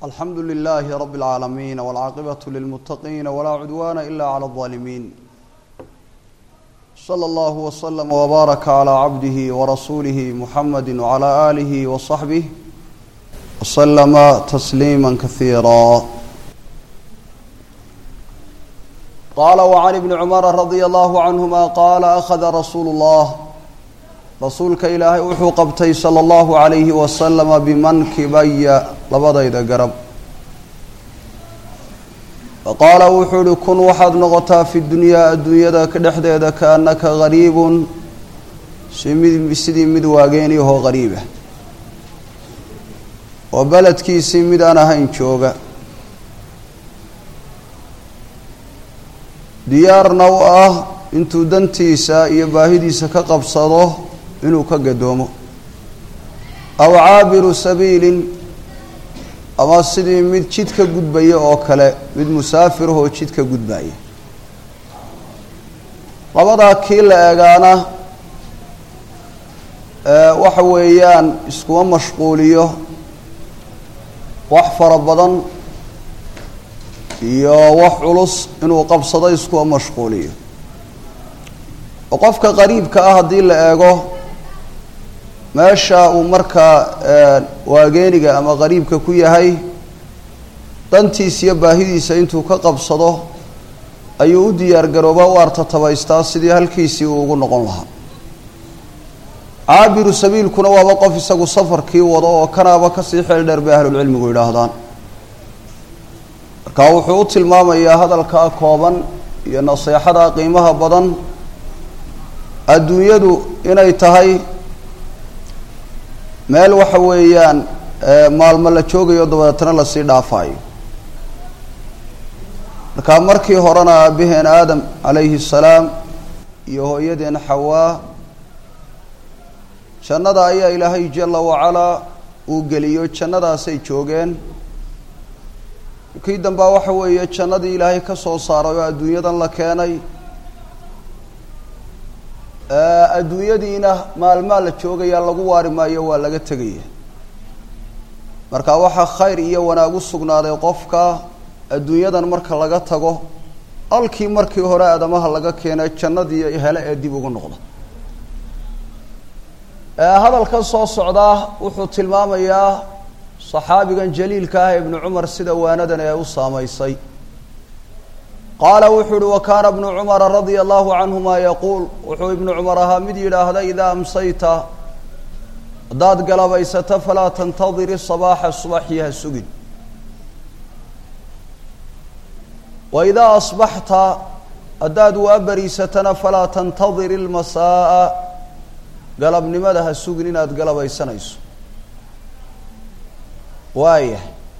alxamdu lilaahi rabi اlcaalamiin wاlcaaqibatu lilmuttaqiina walaa cudwaana ila clى اlظaalimiin slى اllahu wslama wbaaraka calى cabdihi warasuulihi muxamadi wcalى aalihi waصaxbih wslama tasliima kasiira qaala wcan ibni cumara radia allahu canhuma qaala akhada rasuulu اllah rasuulka ilaahay wuxuu qabtay sala allahu calayhi wasalama bimankibaya labadayda garab faqaala wuxuu uhi kun waxaad noqotaa fi dunyaa adduunyada ka dhexdeeda kaannaka gariibun si mid sidii mid waageeniahoo gariibah oo beledkiisii mid aan ahayn jooga diyaarna u ah intuu dantiisa iyo baahidiisa ka qabsado inuu ka gadoomo aw caabiru sabiilin ama sidii mid jid ka gudbaya oo kale mid musaafirahoo jid ka gudbaya labadaa kii la eegaana waxa weeyaan iskuma mashquuliyo wax fara badan iyo wax culus inuu qabsado iskuma mashquuliyo oo qofka qariibka ah haddii la eego meesha uu markaa waageeniga ama qariibka ku yahay dantiisa iyo baahidiisa intuu ka qabsado ayuu u diyaar garooba u artatabaystaa sidii halkiisii uu ugu noqon lahaa caabiru sabiilkuna waaba qof isagu safarkii wado oo kanaaba kasii xeel dheer bay ahlulcilmigu yidhaahdaan marka wuxuu u tilmaamayaa hadalkaa kooban iyo naseexada qiimaha badan adduunyadu inay tahay meel waxa weeyaan maalmo la joogayo dabeetana lasii dhaafaayo marka markii horena aabaheen aadam calayhi salaam iyo hooyadeen xawaa jannada ayaa ilaahay jala wacalaa uu geliyo jannadaasay joogeen kii dambaa waxa weeye jannadii ilaahay ka soo saaray oo adduunyadan la keenay adduunyadiina maalmaa la joogayaa lagu waari maayo waa laga tegaya marka waxaa khayr iyo wanaag u sugnaaday qofka adduunyadan marka laga tago halkii markii hore aadamaha laga keenay jannadii hele ee dib ugu noqda hadalkan soo socdaa wuxuu tilmaamayaa saxaabigan jaliilka ah ibnu cumar sida waanadan ee u saamaysay qaala wuxuu uhi wakaana bnu cumara radia allahu canhuma yaquul wuxuu ibnu cumar ahaa mid yidhaahda idaa amsayta haddaad galabaysato falaa tantadiri sabaaxa subaxii ha sugin wa idaa asbaxta haddaad waabariisatana falaa tantadir ilmasaa'a galabnimada ha sugin inaad galabaysanayso waaya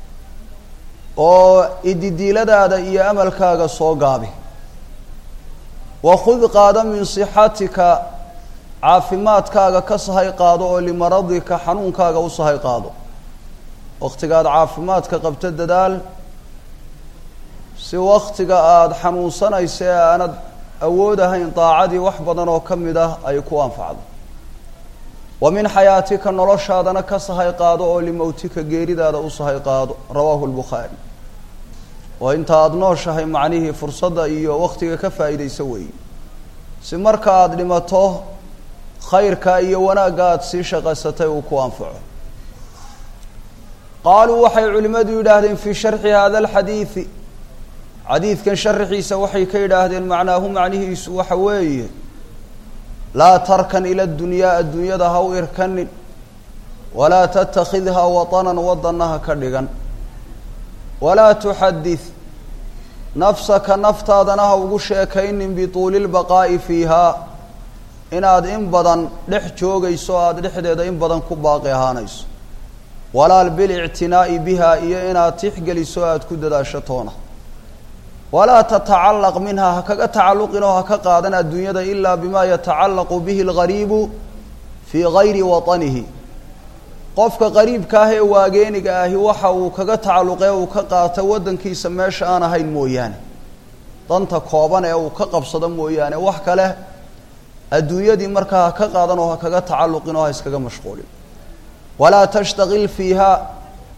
oo ididiiladaada iyo amalkaaga soo gaabi wakhud qaado min sixatika caafimaadkaaga ka sahay qaado oo limaradika xanuunkaaga u sahay qaado wakhtigaad caafimaadka qabto dadaal si wakhtiga aada xanuunsanaysa ee aanad awoodahayn daacadii wax badan oo ka mid ah ay ku anfacdo wa min xayaatika noloshaadana ka sahay qaado oo limowtika geeridaada u sahay qaado rawaahu lbukhaari oo inta aada nooshahay macnihii fursadda iyo wakhtiga ka faa'iidayso weeye si marka aada dhimato khayrka iyo wanaagga aada sii shaqaysatay uu ku anfaco qaaluu waxay culimmadu yidhaahdeen fii sharxi hada alxadiidi xadiidkan sharaxiisa waxay ka yidhaahdeen macnaahu macnihiisu waxa weeye laa tarkan ila dunyaa adduunyada ha u irkanin walaa tattakhidhaa watanan wadana ha ka dhigan walaa tuxadid nafsaka naftaadana ha ugu sheekaynin bituuli lbaqaa'i fiihaa inaad in badan dhex joogayso o aada dhexdeeda in badan ku baaqi ahaanayso walaal bilictinaa'i biha iyo inaad tixgeliso aada ku dadaasho toona walaa tatacallaq minha ha kaga tacalluqin oo ha ka qaadan adduunyada ilaa bima yatacallaqu bihi algariibu fii gayri watanihi qofka qariibka ah ee waageeniga ahi waxa uu kaga tacalluqee uu ka qaato waddankiisa meesha aan ahayn mooyaane danta kooban ee uu ka qabsado mooyaane wax kale adduunyadii markaa ha ka qaadan oo ha kaga tacalluqin oo ha iskaga mashquulin walaa tashtaqil fiiha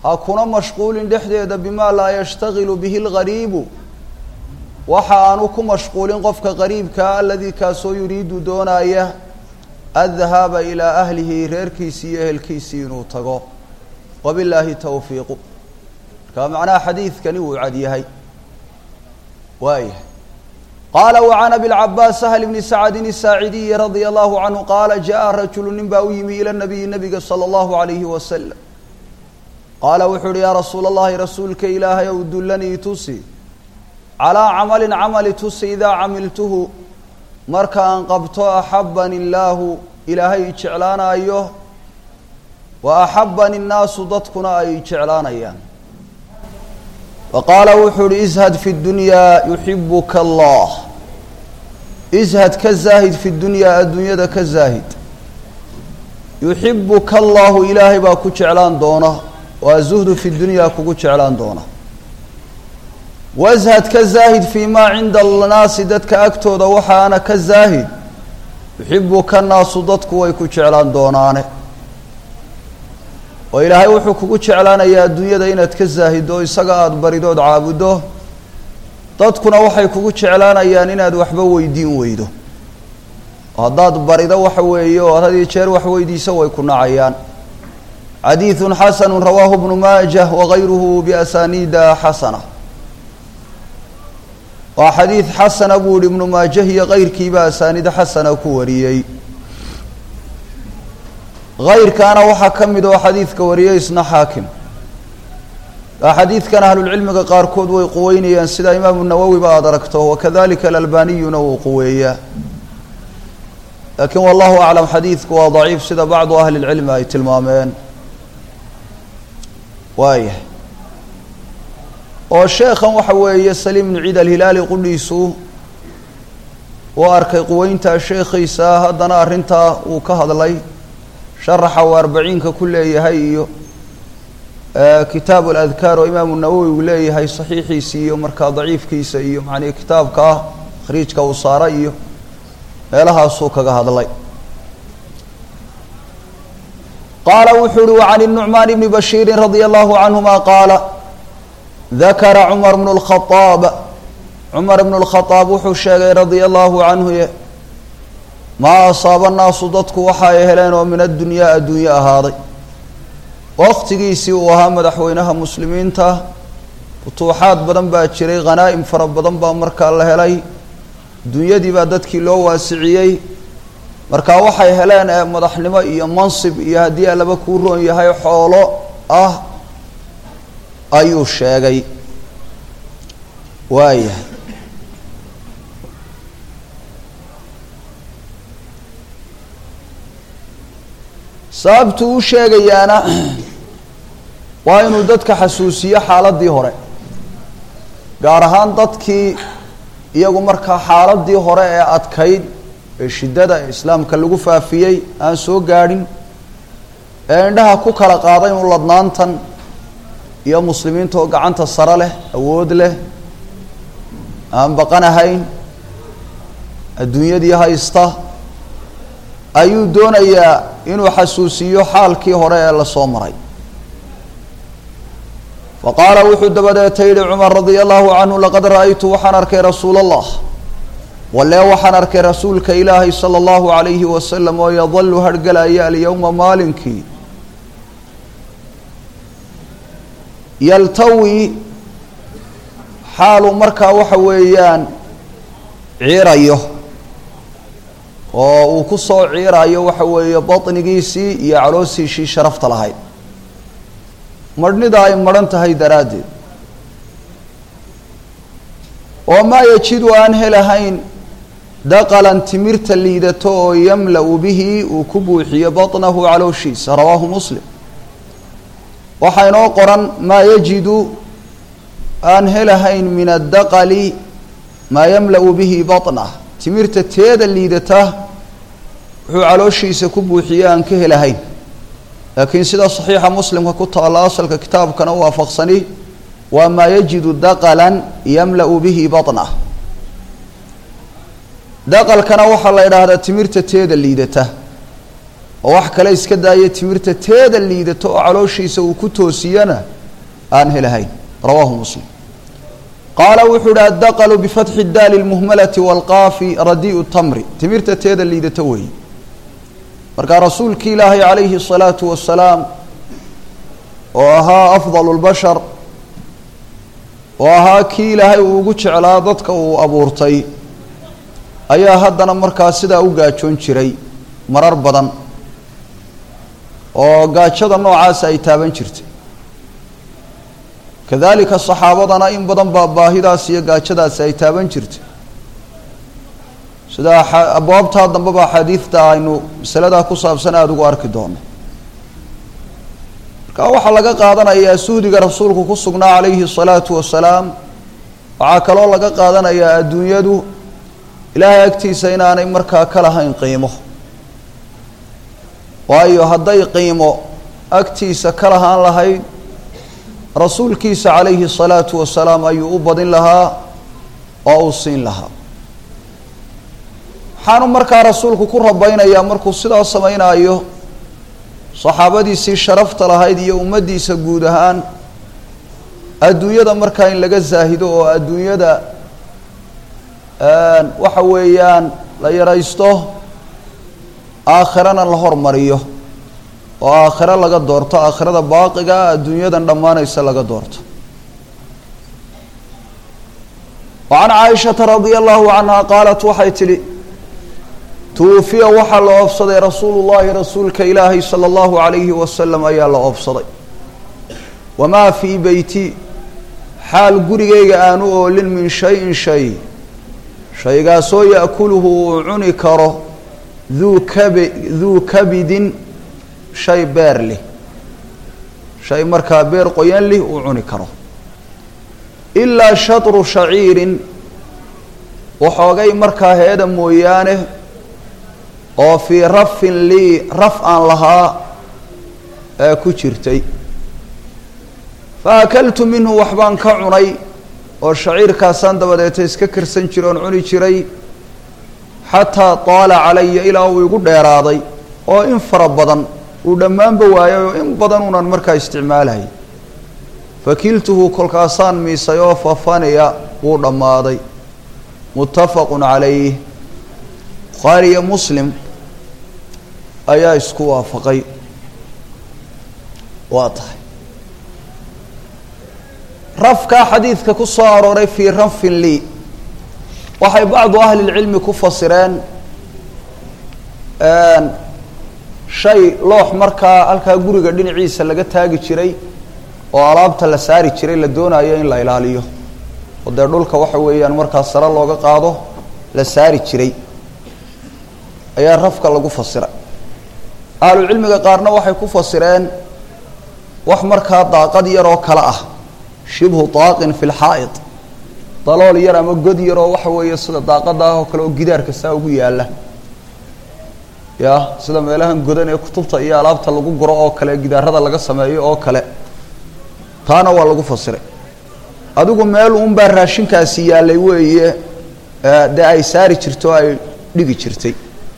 ha kuna mashquulin dhexdeeda bimaa laa yashtagilu bihi lgariibu waxa aanu ku mashquulin qofka qariibkaa aladii kaasoo yuriidu doonaya addahaaba ilaa ahlihi reerkiisii iyo ehelkiisii inuu tago wabilaahi towfiiqu marka macnaha xadiidkani wuu cad yahay waayahay qaala wacan abilcabaas sahl bni sacdin isaacidiyi radia allahu canhu qaala jaءa rajulu nin baa u yimi ila nabiyi nabiga salى اllahu alayhi wasalam qaala wuxuu uhi yaa rasuula allahi rasuulka ilaahay ow dullanii tusi calaa camalin camali tusi idaa camiltuhu markaan qabto axabani illaahu ilaahay jeclaanayo wa axabani nnaasu dadkuna ay jeclaanayaan wa qaala wuxuu uhi ishad fi dunyaa yuxibuka allah ishad ka zaahid fi dunyaa adduunyada ka zaahid yuxibuka allahu ilaahay baa ku jeclaan doona waa zuhdu fi dunyaa kugu jeclaan doona washad ka zaahid fii maa cinda annaasi dadka agtooda waxaana ka zaahid yuxibuka naasu dadku way ku jeclaan doonaane oo ilaahay wuxuu kugu jeclaanayaa adduunyada inaad ka zaahido isaga aada baridood caabuddo dadkuna waxay kugu jeclaanayaan inaad waxba weydiin weydo haddaad barido waxa weeye oo had iyo jeer wax weydiiso way ku nacayaan xadiiثu xasanu rawaahu bnu maajah wagayruhu biasaniida xasana waa xadiid xasana buu yihi ibnu maajah iyo kayrkiiba asaaniid xasana ku wariyey kayrkaana waxaa ka mid oo xadiidka wariyey isna xaakim xadiidkan ahlulcilmiga qaarkood way quweynayaan sida imaamu nawowi ba aada aragto wakadalika alalbaniyuna wuu quweeyaa laakiin wallahu aclam xadiidku waa daciif sida bacdu ahli lcilmi ay tilmaameen waayahay oo sheekhan waxa weeye saliim bnu ciid alhilaali qudhiisu uu arkay quweynta sheekhiisa haddana arrintaa uu ka hadlay sharaxa uu arbaciinka ku leeyahay iyo kitaabu aladkaar oo imaamu nawowi uu leeyahay saxiixiisa iyo markaa daciifkiisa iyo macnihi kitaabka ah khriijka uu saara iyo meelahaasuu kaga hadlay qaala wuxuu uhi wacan الnucmaan bni bashiiri radia allahu canhuma qaala dakara cumar bnu اlkhaaab cumar bnu اlkhaaab wuxuu sheegay radia allahu canhu maa asaaba naasu dadku waxa ay heleen oo min addunyaa adduunye ahaaday waqtigiisii uu ahaa madaxweynaha muslimiinta futuuxaad badan baa jiray khanaa'im fara badan baa markaa la helay dunyadii baa dadkii loo waasiciyey markaa waxay heleen ee madaxnimo iyo mansib iyo haddii alaba kuu roon yahay xoolo ah ayuu sheegay waayahay sababtuu u sheegayaana waa inuu dadka xasuusiyo xaaladii hore gaar ahaan dadkii iyagu markaa xaaladii hore ee adkayd ee shiddada ee islaamka lagu faafiyey aan soo gaadhin ee indhaha ku kala qaaday inu ladnaantan iyo muslimiinta oo gacanta sare leh awood leh aan baqan ahayn adduunyadii haysta ayuu doonayaa inuu xasuusiyo xaalkii hore ee lasoo maray fa qaala wuxuu dabadeeta yihi cumar radia allahu canhu laqad ra'aytu waxaan arkay rasuula allah walee waxaan arkay rasuulka ilaahay sala allahu calayhi wasalam oo yadalu harhgalaya alyowma maalinkii yaltawi xaaluu markaa waxa weeyaan ciirayo oo uu ku soo ciirayo waxa weeye baطnigiisii iyo caloosiishii sharafta lahayd marhnida ay maran tahay daraaddeed oo maa yajidu aan helahayn daqalan timirta liidato oo yamla-u bihi uu ku buuxiyo baطnahu calooshiisa rawaahu muslim waxaa inoo qoran maa yajidu aan helahayn min addaqali maa yamla-u bihi baطnah timirta teeda liidata wuxuu calooshiisa ku buuxiye aan ka helahayn laakiin sida saxiixa muslimka ku taalla asalka kitaabkana u waafaqsani waa maa yajidu daqalan yamla-u bihi baطnah daqalkana waxaa la idhaahdaa timirta teeda liidata oo wax kale iska daaya timirta teeda liidata oo calooshiisa uu ku toosiyana aan helahayn rawaahu muslim qaala wuxuu uhi addaqlu bifatxi daali lmuhmalati waalqaafi radii'u tamri timirta teeda liidata weeye markaa rasuulkii ilaahay calayhi الsalaatu wasalaam oo ahaa afdal اlbashar oo ahaa kii ilaahay uu ugu jeclaa dadka uu abuurtay ayaa haddana markaa sidaa u gaajoon jiray marar badan oo gaajada noocaasa ay taaban jirtay kadalika saxaabadana in badan baa baahidaas iyo gaajadaasi ay taaban jirtay sida abwaabtaa dambeba axaadiidta aynu masaladaa ku saabsan aada ugu arki doono marka waxaa laga qaadanayaa suhdiga rasuulku ku sugnaa calayhi الsalaatu wasalaam waxaa kaloo laga qaadanayaa adduunyadu ilaahay agtiisa inaanay markaa ka lahayn qiimo waayo hadday qiimo agtiisa ka lahaan lahayd rasuulkiisa calayhi الsalaatu wasalaam ayuu u badin lahaa oo uu siin lahaa waxaanu markaa rasuulku ku rabaynayaa markuu sidaa samaynayo saxaabadiisii sharafta lahayd iyo ummaddiisa guud ahaan adduunyada markaa in laga zaahido oo adduunyada waxa weeyaan la yaraysto aakhirana la hormariyo oo aakhiro laga doorto aakhirada baaqiga adduunyadan dhammaanaysa laga doorto wa can caaishata radia allahu canha qaalat waxay tidhi tuwufiya waxaa la oobsaday rasuulu llahi rasuulka ilaahay sala allahu calayhi wasalam ayaa la oobsaday wamaa fii beyti xaal gurigayga aanu oolin min shayin shay shaygaasoo ya'kuluhu uu cuni karo duu kabi duu kabidin shay beer leh shay markaa beer qoyan lih uu cuni karo ilaa shatru shaciirin waxoogay markaa heeda mooyaane oo fii rafin lii raf aan lahaa ee ku jirtay fa akaltu minhu waxbaan ka cunay oo shaciirkaasaan dabadeeta iska karsan jira oon cuni jiray xataa taala calaya ilaa uu igu dheeraaday oo in fara badan uu dhammaanba waayay oo in badan unan markaa isticmaalhay fakiltuhu kolkaasaan miisay oo fafaniya wuu dhammaaday muttafaqu calayh bukhaari iyo muslim ayaa isku waafaqay waa tahay rafkaa xadiidka ku soo arooray fii rafin lii waxay bacdu ahli lcilmi ku fasireen shay loox markaa halkaa guriga dhinaciisa laga taagi jiray oo alaabta la saari jiray la doonayo in la ilaaliyo oo dee dhulka waxa weeyaan markaa sare looga qaado la saari jiray ayaa rafka lagu fasiray ahlucilmiga qaarna waxay ku fasireen wax markaa daaqad yar oo kale ah shibhu daaqin fi lxaa'id dalool yar ama god yar oo waxa weeye sida daaqada ah oo kale oo gidaarka saa ugu yaalla ya sida meelahan godan ee kutubta iyo alaabta lagu guro oo kale gidaarada laga sameeyo oo kale taana waa lagu fasiray adigu meel unbaa raashinkaasi yaallay weeye dee ay saari jirto o ay dhigi jirtay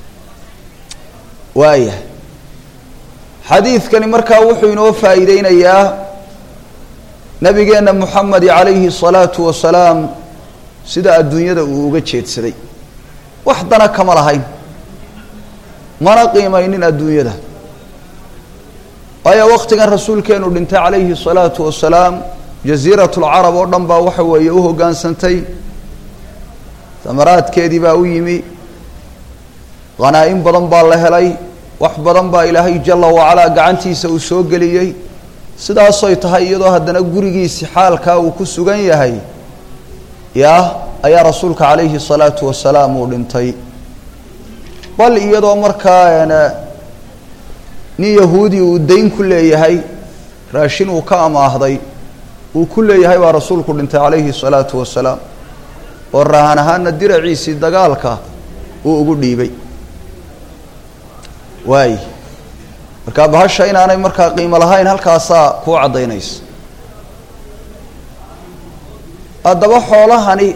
waaya xadiidkani markaa wuxuu inoo faa'iideynayaa nabigeenna moxamedi calayhi الsalaatu wasalaam sida adduunyada uu uga jeedsaday wax dana kama lahayn mana qiimaynin adduunyada waayo waktigan rasuulkeenu dhintay calayhi الsalaatu wasalaam jasiirat اlcarab oo dhan baa waxa weeye u hoggaansantay samaraadkeedii baa u yimi hanaa-in badan baa la helay wax badan baa ilaahay jala wacalaa gacantiisa uu soo geliyey sidaasoy tahay iyadoo haddana gurigiisi xaalkaa uu ku sugan yahay yaa ayaa rasuulka calayhi الsalaatu wasalaam uu dhintay bal iyadoo markaa nin yahuudi uu dayn ku leeyahay raashin uu ka amaahday uu ku leeyahay baa rasuulku dhintay calayhi الsalaatu wasalaam oo rahan ahaana diraciisii dagaalka uu ugu dhiibay waay markaa bahasha inaanay markaa qiimo lahayn halkaasaa kuu caddaynaysa haddaba xoolahani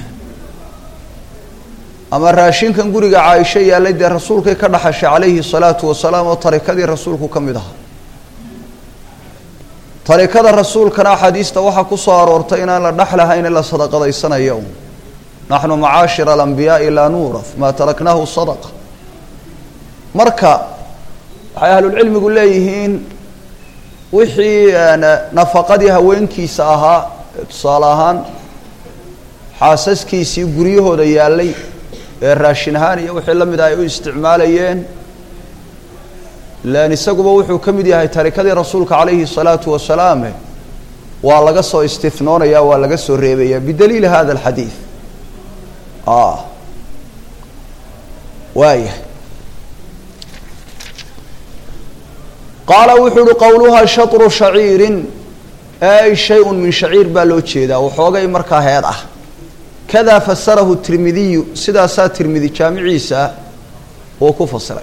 ama raashinkan guriga caaisho yaallay dee rasuulkay ka dhaxashay calayhi الsalaatu wasalaam oo tarikadii rasuulku ka mid ahaa tarikada rasuulkana axaadiista waxaa ku soo aroortay inaan la dhexlahayn in la sadaqadaysanayo un naxnu macaashira alambiyaai laa nuuraf maa taraknaahu sadaqa marka waxay ahlulcilmigu leeyihiin wixii nafaqadii haweenkiisa ahaa tusaale ahaan xaasaskiisii guryahooda yaallay ee raashin ahaan iyo wixii la mid ah ay u isticmaalayeen lan isaguba wuxuu ka mid yahay tarikadii rasuulka calayhi الsalaatu wasalaame waa laga soo istinoonaya waa laga soo reebaya bidaliili hada اlxadiid waaya qaala wuxuu uhi qowluhaa shaطru shaciirin ay shay-un min shaciir baa loo jeedaa waxoogay markaa heed ah kadaa fasarahu tirmidiyu sidaasaa tirmidi jaamiciisa uu ku fasiray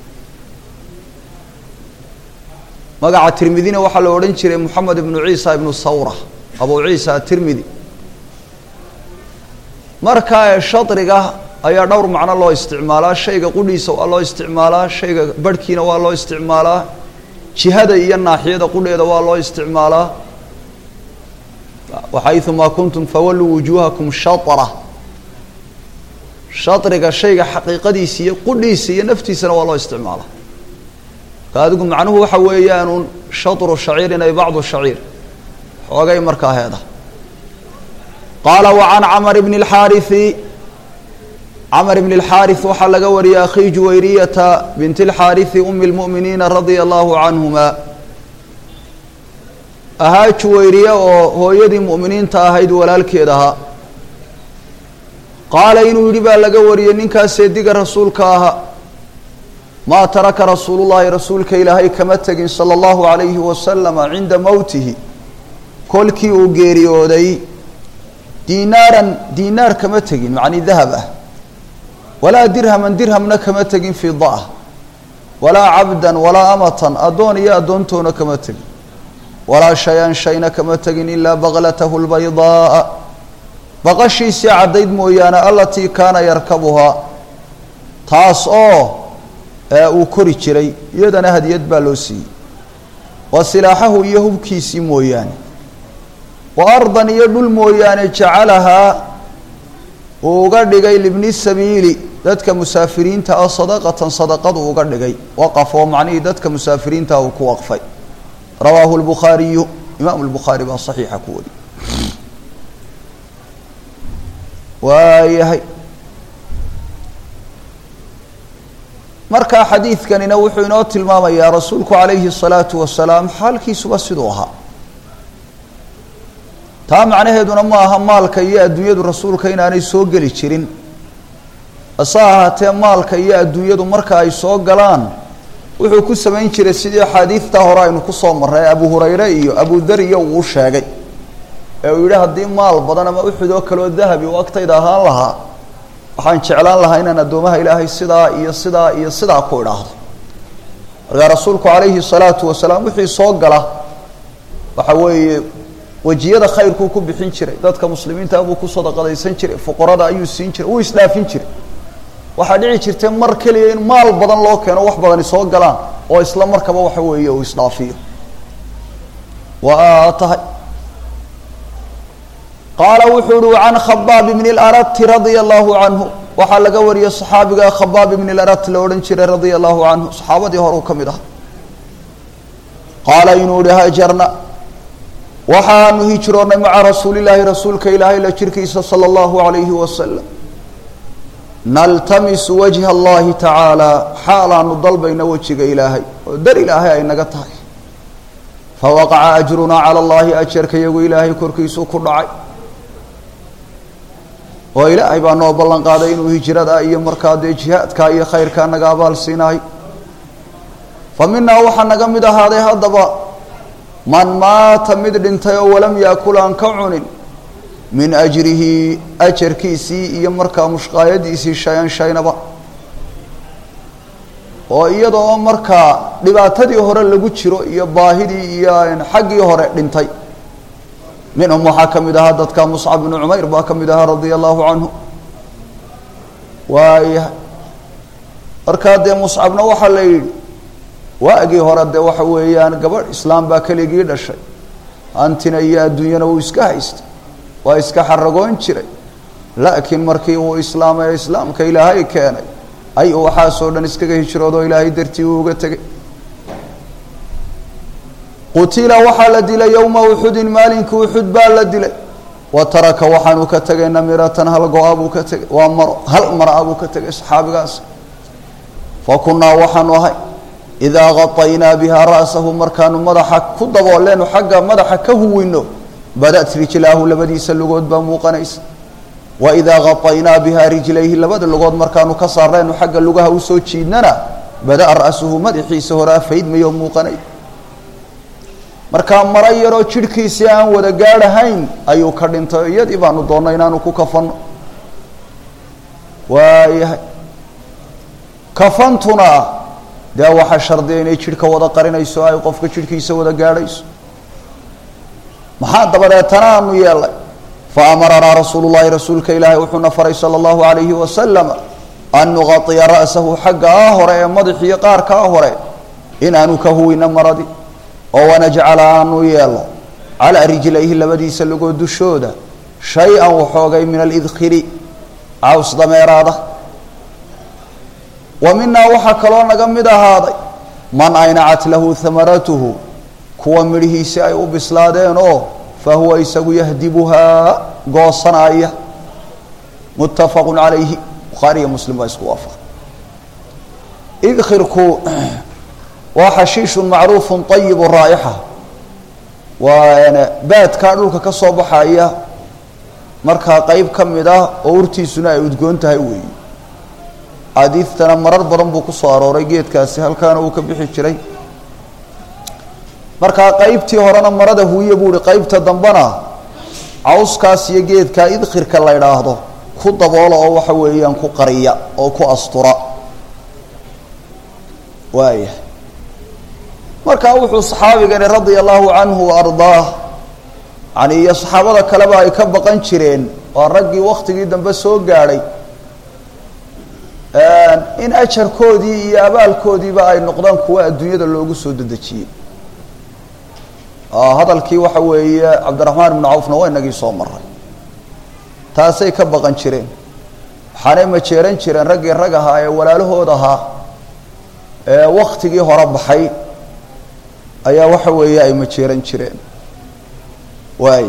magaca tirmidina waxaa la odhan jiray moxamed ibnu ciisa ibnu sawra abu ciisa atirmidi markaa ee shadriga ayaa dhowr macno loo isticmaalaa shayga qudhiisa waa loo isticmaalaa shayga barhkiina waa loo isticmaalaa jihada iyo naaxiyada qudheeda waa loo isticmaalaa waxayumaa kuntum fawalluu wujuuhakum shatra shadriga shayga xaqiiqadiisa iyo qudhiisa iyo naftiisana waa loo isticmaalaa ka adigu macnuhu waxa weeyaanuun shatru shaciirin ay bacdu shaciir xoogay markaa heeda qaala wa can camar bni اlxaariثi camar bni اlxaariث waxaa laga wariyay akhi juwayriyata bint اlxaariثi umi اlmu'miniina radia allahu canhuma ahaa juwayriye oo hooyadii mu'miniinta ahayd walaalkeed ahaa qaala inuu yidhi baa laga wariyey ninkaas seediga rasuulka ahaa maa taraka rasuulu llahi rasuulka ilaahay kama tegin sala allahu alayhi wasalama cinda mowtihi kolkii uu geeriyooday diinaaran diinaar kama tegin macni dahab ah walaa dirhaman dirhamna kama tegin fida ah walaa cabdan walaa amatan addoon iyo addoontoona kama tegin walaa shay-an shayna kama tegin ilaa baklatahu lbaydaaa baqashiisii caddayd mooyaane alatii kaana yarkabuhaa taas oo uu kori jiray iyadana hadiyad baa loo siiyey wa silaaxahu iyo hubkiisii mooyaane wa ardan iyo dhul mooyaane jacalahaa uu uga dhigay libni sabiili dadka musaafiriinta ah sadaqatan sadaqadu uga dhigay waqaf oo macnihii dadka musaafiriinta uu ku waqfay rawaahu lbukhaariyu imaamu lbukhaari baa saxiixa ku wari waayahay markaa xadiidkanina wuxuu inoo tilmaamayaa rasuulku calayhi الsalaatu wasalaam xaalkiisuba siduu ahaa taa macnaheeduna ma aha maalka iyo adduunyadu rasuulka inaanay soo geli jirin hase ahaatee maalka iyo adduunyadu marka ay soo galaan wuxuu ku samayn jiray sidii axaadiidtaa hore aynu kusoo marray abu hurayre iyo abudar iyo uu sheegay ee uu yidhi haddii maal badan ama uxud oo kaleo dahabi u agtayda ahaan lahaa waxaan jeclaan lahaa inaan addoomaha ilaahay sidaa iyo sidaa iyo sidaa ku idhaahdo markaa rasuulku calayhi salaatu wasalaam wixii soo gala waxa weeye wejiyada khayrkuu ku bixin jiray dadka muslimiinta buu ku sadaqadaysan jiray fuqarada ayuu siin jiray wuu isdhaafin jiray waxaa dhici jirtay mar keliya in maal badan loo keeno wax badani soo galaan oo isla markaba waxa weeye uu isdhaafiyo waa tahay qaala wuxuu uhi can khabaab bni اlarati radia allahu canhu waxaa laga wariyey صaxaabiga khabaab ibni اlarat la odhan jiray radia allahu canhu saxaabadii hore uu ka mid aha qaala inuu ihi hajarna waxaanu hijroonnay maca rasuuli llaahi rasuulka ilaahay la jirkiisa salى اllahu alayhi wasalam naltamisu wajha allahi tacaala xaalaanu dalbayna wejiga ilaahay oo dar ilaahay ay naga tahay fawaqaca ajrunaa cala allahi ajarka iyagu ilaahay korkiisuu ku dhacay oo ilaahay baa noo ballan qaaday inuu hijrada iyo markaa dee jihaadka iyo khayrkaa naga abaal siinahay fa minaa waxaa naga mid ahaaday haddaba man maata mid dhintay oo walam yaakul aan ka cunin min ajrihi ajarkiisii iyo markaa mushqaayadiisii shay-an shaynaba oo iyadoo markaa dhibaatadii hore lagu jiro iyo baahidii iyo xaggii hore dhintay minhum waxaa ka mid ahaa dadka muscab bnu cumayr baa ka mid ahaa radia allahu canhu waaya markaa dee muscabna waxaa la yidhi waagii hore dee waxa weeyaan gabadh islaam baa keligii dhashay hantina iyo adduunyana uu iska haystay waa iska xaragoon jiray laakiin markii uu islaamay ee islaamka ilaahay keenay ayuu waxaasoo dhan iskaga hijroodoo ilaahay dartii uu uga tegay qutila waxaa la dilay yowma uxudin maalinka uxud baa la dilay wa taraka waxaanu ka tegay namiratan hal go-a buu ka tegay waa maro hal mara buu ka tegay saxaabigaas fa kunnaa waxaanu ahay idaa qataynaa bihaa ra'sahu markaanu madaxa ku dabooleenu xagga madaxa ka huwino badat rijlaahu labadiisa lugood baa muuqanaysa wa idaa qataynaa bihaa rijlayhi labada lugood markaanu ka saaraynu xagga lugaha usoo jiidnana bada-a ra'suhu madaxiisa horaa faydmayoo muuqanay markaa maro yaroo jidhkiisii aan wada gaadhahayn ayuu ka dhintay iyadii baanu doonnay inaanu ku kafanno waayahay kafantuna dee waxaa shardiya inay jidhka wada qarinayso ay qofka jidhkiisa wada gaadhayso maxaa dabadeetana aanu yeelay fa amaranaa rasuulu llahi rasuulka ilaahay wuxuuna faray sala allahu alayhi wasalam an nuqatiya ra'sahu xaggaa hore ee madaxiyo qaarkaa hore inaanu ka huwino maradii oo wanajcala aanu yeelo calaa rijlayhi labadiisa lugood dushooda shay-an waxoogay min alidkhiri caws dameeraada wa minaa waxaa kaloo naga mid ahaaday man aynacat lahu hamaratuhu kuwa midhihiisi ay u bislaadeen oo fa huwa isagu yahdibuhaa goosanaya muttafaqu calayhi bukhaariiyo muslim baa isku waafaqa idkhirku waa xashiishun macruufun ayibu raa'ixa waa baadkaa dhulka ka soo baxaya markaa qeyb ka mid ah oo urtiisuna ay udgoon tahay weeyi xaadiidtana marar badan buu kusoo arooray geedkaasi halkaana uu ka bixi jiray markaa qeybtii horena marada huuye buu ihi qeybta dambena cawskaas iyo geedkaa idkhirka la idhaahdo ku daboola oo waxa weeyaan ku qariya oo ku astura waaya markaa wuxuu saxaabigani radia allahu canhu wa ardaah yani iyo saxaabada kaleba ay ka baqan jireen waa raggii waktigii dambe soo gaadhay in ajarkoodii iyo abaalkoodiiba ay noqdaan kuwa adduunyada loogu soo dedejiyey hadalkii waxa weeye cabdiraxmaan ibnu cawfna waa inagii soo maray taasay ka baqan jireen waxaanay majeeran jireen raggii rag ahaa ee walaalahood ahaa ee waktigii hore baxay ayaa waxa weeye ay majeeran jireen waay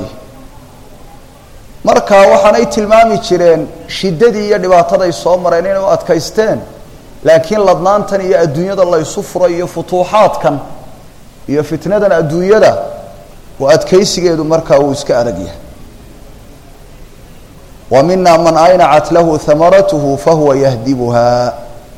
marka waxaanay tilmaami jireen shiddadii iyo dhibaataday soo mareen inay u adkaysteen laakiin ladnaantan iyo adduunyada laysu furay iyo futuuxaadkan iyo fitnadan adduunyada oo adkaysigeedu markaa uu iska adag yahay wa mina man aynacat lahu hamaratuhu fahuwa yahdibuha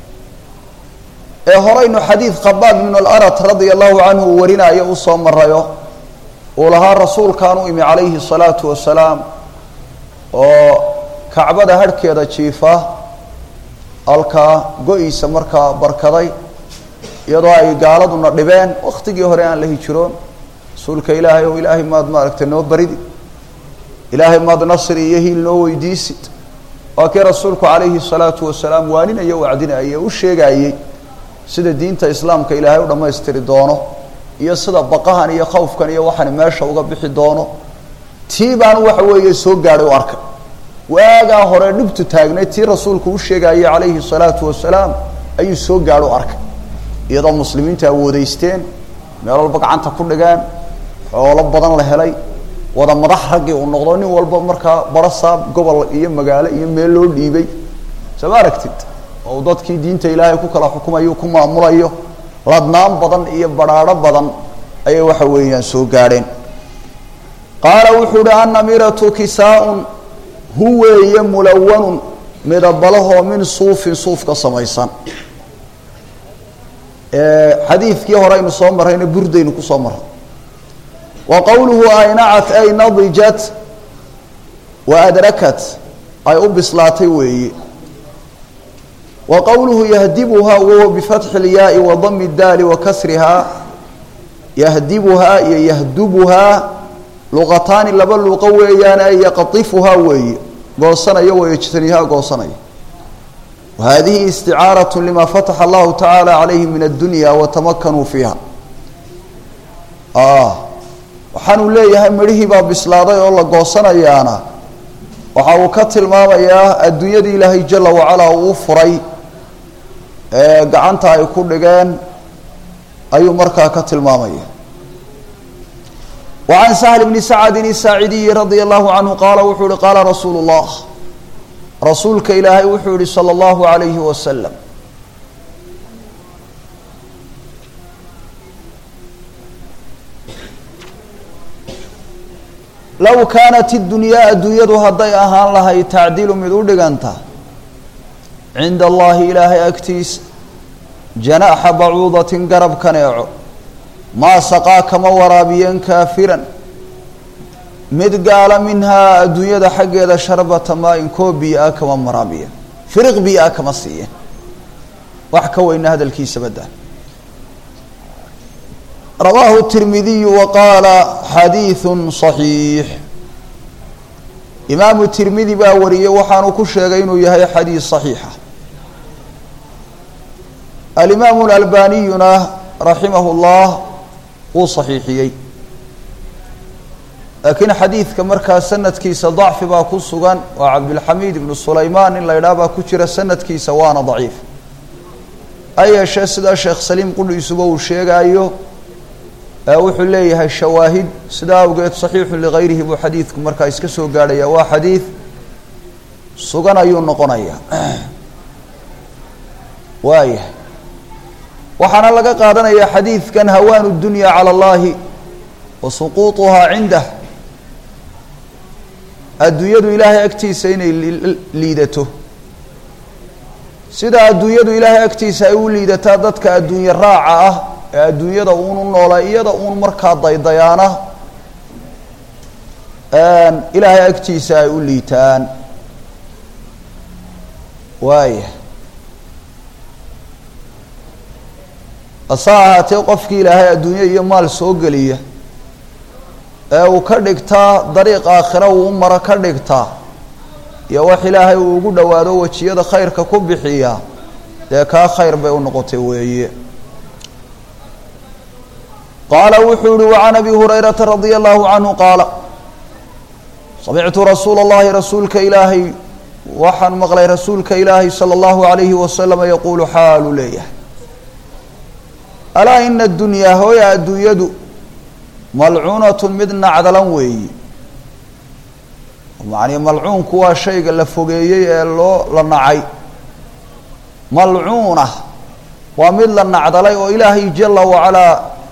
ee horaynu xadiid khabaab ibn alarat radia allahu canhu uu warinayo uu soo marayo uu lahaa rasuulkaan u imi calayhi الsalaatu wasalaam oo kacbada harhkeeda jiifa halkaa go-iisa markaa barkaday iyadoo ay gaaladuna dhibeen waktigii hore aan la hijiroon rasuulka ilaahay oo ilaahay maad maaragtay noo baridi ilaahay maad nasri iyo hiil noo weydiisid waa kii rasuulku calayhi الsalaatu wasalaam waaninaya wacdinayay u sheegayey sida diinta islaamka ilaahay u dhammaystiri doono iyo sida baqahan iyo khawfkan iyo waxani meesha uga bixi doono tii baanu waxa weeye soo gaadhay u arkay waagaa hore dhibtu taagnay tii rasuulku u sheegayay calayhi salaatu wasalaam ayuu soo gaadho u arkay iyadoo muslimiintu awoodeysteen meel walba gacanta ku dhigeen xoolo badan la helay wada madax raggii uu noqdo nin walba markaa baro saab gobol iyo magaalo iyo meel loo dhiibay soo ma aragtid oo dadkii diinta ilaahay ku kala xukumayo ku maamulayo ladnaan badan iyo badhaadho badan ayay waxa weeyaan soo gaadheen qaala wuxuu uhi annamiratu kisaa-un hu weeye mulawanun midabalahoo min suufin suuf ka samaysan xadiidkii hore aynu soo marrayna burdaynu ku soo marray wa qowluhu aynacat ay nadijat wa adrakat ay u bislaatay weeye wa qowluhu yahdibuhaa wahuwa bifatxi اlyaai wa dami اdaali wa kasrihaa yahdibuhaa iyo yahdubuhaa luqataani laba luqo weeyaan ay yaqaifuhaa weeye goosanaya wayajtanihaa goosanaya wahadihi isticaaraة lima fataxa allahu tacaala calayhi min addunya watamakanuu fiiha waxaanuu leeyahay midhihii baa bislaaday oo la goosanayaana waxa uu ka tilmaamayaa adduunyadii ilaahay jala wacalaa uu furay ee gacanta ay ku dhigeen ayuu markaa ka tilmaamaya wa can sahl bni sacadin isaacidiyi radia allahu canhu qaala wuxuu yihi qaala rasuulu llah rasuulka ilaahay wuxuu yihi salى اllahu alayhi wasalam low kaanat اdunyaa adduunyadu hadday ahaan lahay tacdilu mid u dhiganta cinda allahi ilaahay agtiisa janaaxa bacuudatin garab kaneeco maa saqaa kama waraabiyeen kaafiran mid gaala minhaa adduunyada xaggeeda sharbata maa-in koo biyo ah kama waraabiyen firiq biyo ah kama siiyeen wax ka weyna hadalkiisa badda rawaahu tirmidiyu wa qaala xadiiثun صaxiix imaamu tirmidi baa wariyey waxaanu ku sheegay inuu yahay xadiis صaxiixa alimaamu اlalbaniyuna raximah اllah wuu صaxiixiyey laakiin xadiidka markaa sanadkiisa dacfi baa ku sugan waa cabdilxamiid ibnu sulaymaan in la idhaah baa ku jira sanadkiisa waana daciif ha yeeshee sidaa sheekh saliim qudhiisuba uu sheegaayo wuxuu leeyahay shawaahid sidaa awgeed saxiixu ligayrihi buu xadiidku markaa iska soo gaadhaya waa xadiid sugan ayuu noqonayaa waayahay waxaana laga qaadanayaa xadiidkan hawaanu dunya cala allahi wa suquuطuhaa cindah adduunyadu ilaahay agtiisa inay liidato sida adduunyadu ilaahay agtiisa ay u liidataa dadka adduunye raaca ah ee adduunyada uunu noolaa iyada uun markaa daydayaana ilaahay agtiisa ay u liitaan waaya hase ahaatee qofkii ilaahay adduunye iyo maal soo geliya ee uu ka dhigtaa dariiq aakhira uu u maro ka dhigtaa iyo wax ilaahay uu ugu dhowaado wejiyada khayrka ku bixiya dee kaa khayr bay u noqotay weeye qaala wuxuu yihi wacan abi hurayrata radia allahu canhu qaala samictu rasuula اllahi rasuulka ilaahay waxaan maqlay rasuulka ilaahay salى اllahu alayhi wasalama yaquulu xaalu leeyahay alaa ina adunyaa hooya adduunyadu malcuunatu mid nacdalan weeyi macnii malcuunku waa shayga la fogeeyey ee loo la nacay malcuuna waa mid la nacdalay oo ilaahay jala wacalaa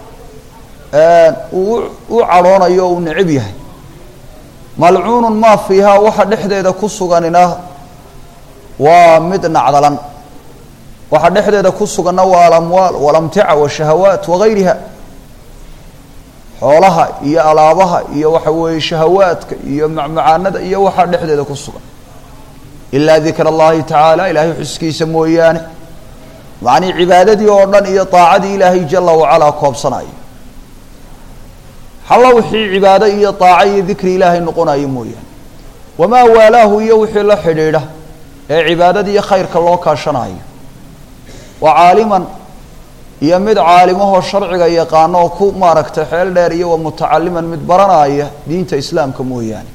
uu u cadhoonayo o uu necab yahay malcuunun maa fiihaa waxa dhexdeeda ku suganina waa mid nacdalan waxa dhexdeeda ku suganna waa alamwaal walamtica washahawaat wagayriha xoolaha iyo alaabaha iyo waxa weeye shahawaadka iyo macmacaanada iyo waxaa dhexdeeda ku sugan ilaa dikra allahi tacaala ilaahay xuskiisa mooyaane macnii cibaadadii oo dhan iyo daacadii ilaahay jala wacalaa koobsanayo halla wixii cibaado iyo daaco iyo dikri ilaahay noqonayo mooyaane wamaa waalaahu iyo wixii la xidhiidha ee cibaadada iyo khayrka loo kaashanayo wa caaliman iyo mid caalimahoo sharciga yaqaano oo ku maaragtay xeel dheer iyo wa mutacaliman mid baranaya diinta islaamka mooyaane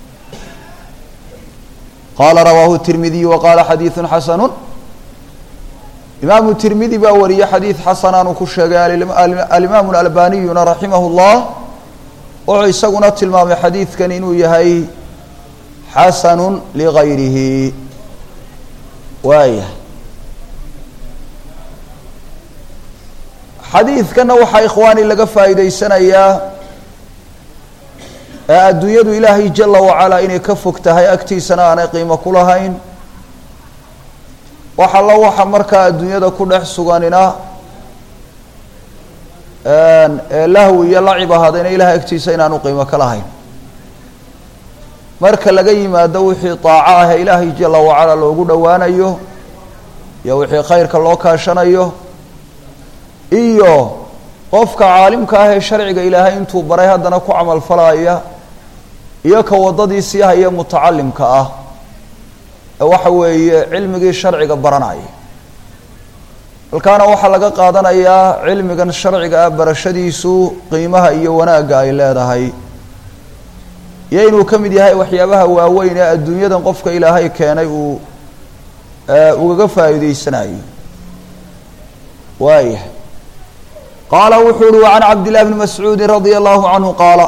qaala rawaahu tirmidiyu wa qaala xadiiثun xasanu imaamu tirmidi baa wariyey xadiid xasanaanu ku sheegay alimaamu alalbaniyuna raximah اllah wuxuu isaguna tilmaamay xadiidkan inuu yahay xasanu ligayrihi waaya xadiidkana waxaa ikhwaani laga faa'iideysanayaa ee adduunyadu ilaahay jala wacalaa inay ka fog tahay agtiisana aanay qiimo ku lahayn wax alla waxa markaa adduunyada ku dhex suganina ee lahwi iyo lacib ahaadayna ilahay agtiisa inaanu qiimo ka lahayn marka laga yimaado wixii daaco ah ee ilaahay jala wacalaa loogu dhowaanayo iyo wixii khayrka loo kaashanayo iyo qofka caalimka ah ee sharciga ilaahay intuu baray haddana ku camal falaya iyo ka waddadii sii haya mutacalimka ah ee waxa weeye cilmigii sharciga baranaya halkaana waxaa laga qaadanayaa cilmigan sharciga ah barashadiisu qiimaha iyo wanaagga ay leedahay iyo inuu ka mid yahay waxyaabaha waaweyn ee adduunyadan qofka ilaahay keenay uu ugaga faa'iideysanayo waayah qaala wuxuu uhi wa can cabdillahi bni mascuudi radia allahu canhu qaala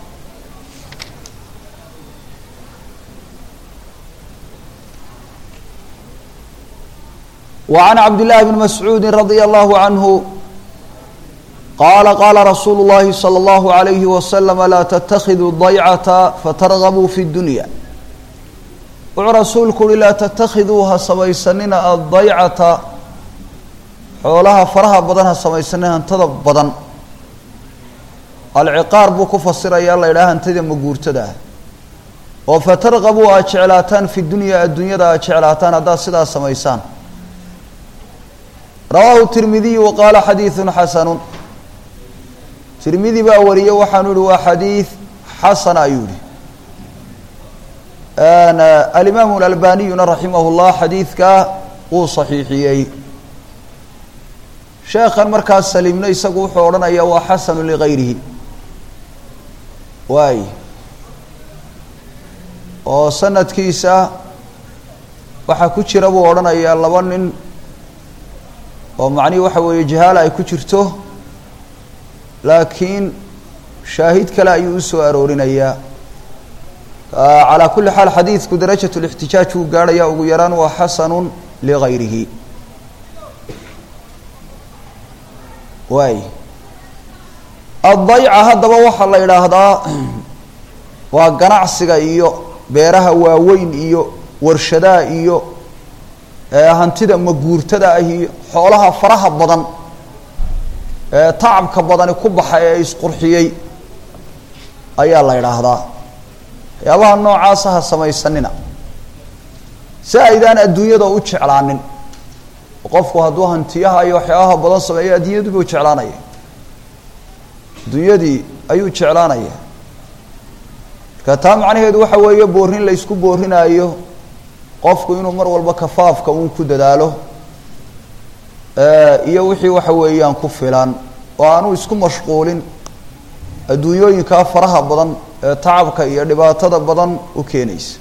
وعن عبد الله بن مسعود رضي الله عنه قال قال رsuuل اللhi صلى الله عليه وسلم لا تتخذوا الضyعة فترغبوا في الدuنيا wuxuu rasuulku uhi laa تتkiduu ha samaysanina الضaycata xoolaha faraha badan ha samaysanina hantada badan alciqaar buu ku fasiraya la ydhaha hantida maguurtada ah oo fatarغabuu aad jeclaataan fi dunya addunyada aad jeclaataan haddaad sidaas samaysaan rawaahu tirmidiyu wa qaala xadiidun xasanu tirmidi baa wariyey waxaanu ihi waa xadiid xasana ayuu yihi alimaamu alalbaniyuna raximah llah xadiidkaa wuu saxiixiyey sheekhan markaas saliimno isagu wuxuu odhanaya waa xasanu ligayrihi waay oo sanadkiisa waxaa ku jira buu odhanayaa laba nin oo macnihi waxa weeye jahaala ay ku jirto laakiin shaahid kale ayuu usoo aroorinayaa calaa kulli xaal xadiidku darajat lixtijaaj uu gaarhaya ugu yaraan waa xasanu ligayrihi waay addayca haddaba waxaa la yidhaahdaa waa ganacsiga iyo beeraha waaweyn iyo warshadaha iyo hantida maguurtada ah iyo xoolaha faraha badan ee tacabka badani ku baxa ee isqurxiyey ayaa la idhaahdaa waxyaabaha noocaasa ha samaysanina si aydaan adduunyada u jeclaanin qofku hadduu hantiyaha iyo waxyaabaha badan sameeyo adduunyadii buu jeclaanaya adduunyadii ayuu jeclaanaya marka taa macnaheedu waxa weeye boorin la ysku boorinaayo qofku inuu mar walba kafaafka uun ku dadaalo iyo wixii waxa weeyaan ku filan oo aanu isku mashquulin adduunyooyinkaa faraha badan ee tacabka iyo dhibaatada badan u keenaysa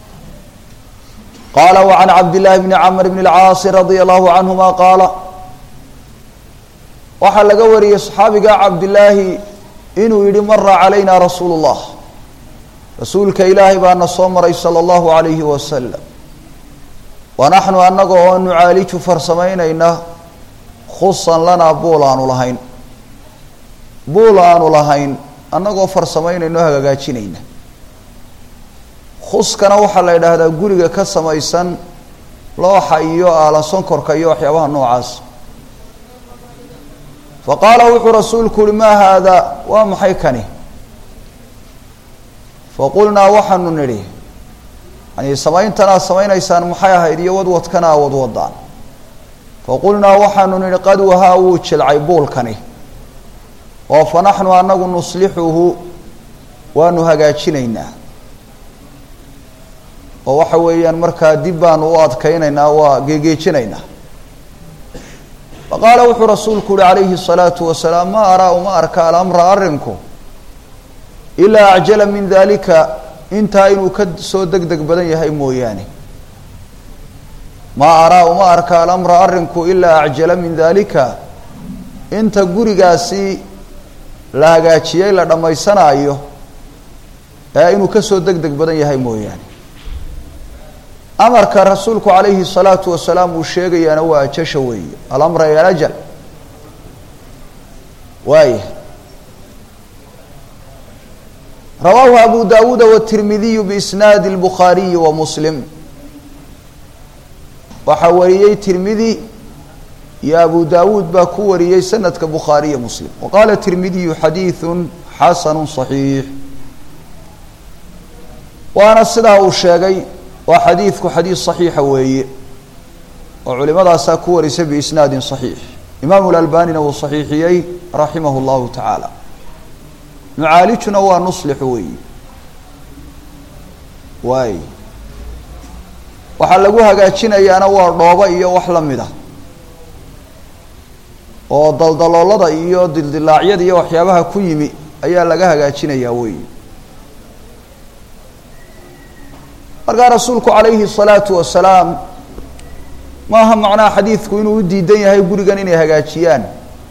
qaala wa can cabdillaahi bni camr bni اlcaasi radia allahu canhuma qaala waxaa laga wariyey saxaabiga cabdillaahi inuu yihi mara calayna rasuulu اllah rasuulka ilaahay baana soo maray salى اllahu alayhi wasalam wanaxnu annaga oo nucaaliju farsamaynayna khusan lanaa buul aanu lahayn buul aanu lahayn annagoo farsamaynayno hagaajinayna khuskana waxaa la yidhaahdaa guriga ka samaysan looxa iyo aalan sonkorka iyo waxyaabaha noocaas fa qaala wuxuu rasuulku uhi maa haadaa waa maxay kani faqulnaa waxaanu nidhi yani samayntanaa samaynaysaan maxay ahayd iyo wadwadkanaa wadwadaan faqulnaa waxaanu nidhi qad wahaa wuu jilcay buulkani oo fa naxnu anagu nuslixuhu waanu hagaajinaynaa oo waxa weeyaan markaa dib baanu u adkaynaynaa waa geegeejinaynaa faqaala wuxuu rasuulku uhi calayhi الsalaatu wasalaam ma araa uma arka alamra arrinku ilaa acjala min dalika intaa inuu ka soo deg deg badan yahay mooyaane maa araa uma arka alamra arrinku ilaa acjala min dalika inta gurigaasi la hagaajiyey la dhammaysanaayo ee inuu ka soo deg deg badan yahay mooyaane amarka rasuulku calayhi الsalaatu wasalaam uu sheegayaana waa ajasha weeye alamra iyo alajal waaya rawaahu abu dawuuda wالtirmidiyu biisnaadi الbukhaariyi wa muslim waxaa wariyey tirmidi iyo abu dawuud baa ku wariyey sanadka bukhaariya muslim wa qaala tirmidiyu xadiiثu xasanu صaxiix waana sidaa uu sheegay waa xadiidku xadiid صaxiixa weeye oo culimadaasaa ku warisay biisnaadi صaxiix imaamu lalbanina wuu صaxiixiyey raximah اllahu tacaala nucaalijuna waa nuslixu weeyi waay waxaa lagu hagaajinayaana waa dhoobo iyo wax la mid a oo daldaloolada iyo dildilaacyada iyo waxyaabaha ku yimi ayaa laga hagaajinayaa weeyi markaa rasuulku calayhi الsalaatu wasalaam maaha macnaha xadiidku inuu u diidan yahay gurigan inay hagaajiyaan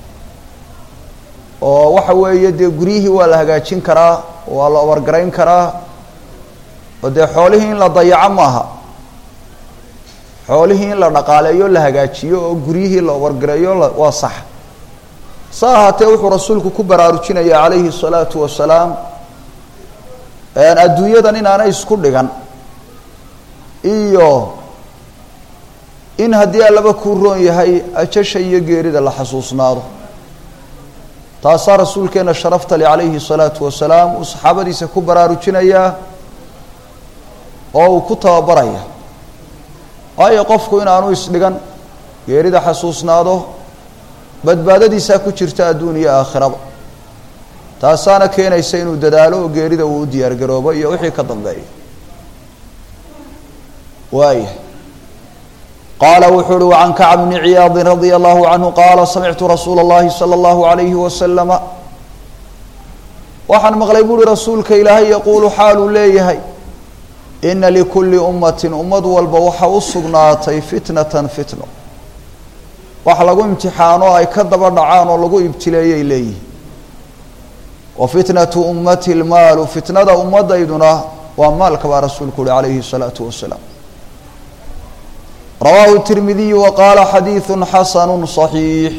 oo waxa weeye dee guryihii waa la hagaajin karaa waa la obargarayn karaa oo dee xoolihii in la dayaco maaha xoolihii in la dhaqaaleeyo la hagaajiyo oo guryihii la obargareeyo waa sax sa ahaatee wuxuu rasuulku ku baraarujinaya calayhi الsalaatu wasalaam adduunyadan inaanay isku dhigan iyo in haddii allaba kuu roon yahay ajasha iyo geerida la xasuusnaado taasaa rasuulkeena sharafta le calayhi الsalaatu wasalaam uu saxaabadiisa ku baraarujinayaa oo uu ku tababaraya waayo qofku inaanu isdhigan geerida xasuusnaado badbaadadiisaa ku jirta adduun iyo aakhiraba taasaana keenaysa inuu dadaalo oo geerida uu u diyaar garoobo iyo wixii ka dambeeya waaya qaala wuxuu uhi wacan kacb bni ciyaadi radia allahu canhu qaala samictu rasuula اllahi salى اllahu alayhi wasalama waxaan maqlay buuhi rasuulka ilaahay yaquulu xaaluu leeyahay ina likulli ummatin ummad walba waxa u sugnaatay fitnatan fitno wax lagu imtixaano ay ka daba dhacaan oo lagu ibtileeyay leeyihin wa fitnatu ummati lmaalu fitnada ummadayduna waa maalka baa rasuulku uhi calayhi الsalaatu wasalaam rawaahu tirmidiyu wa qaala xadiidu xasanu صaxiix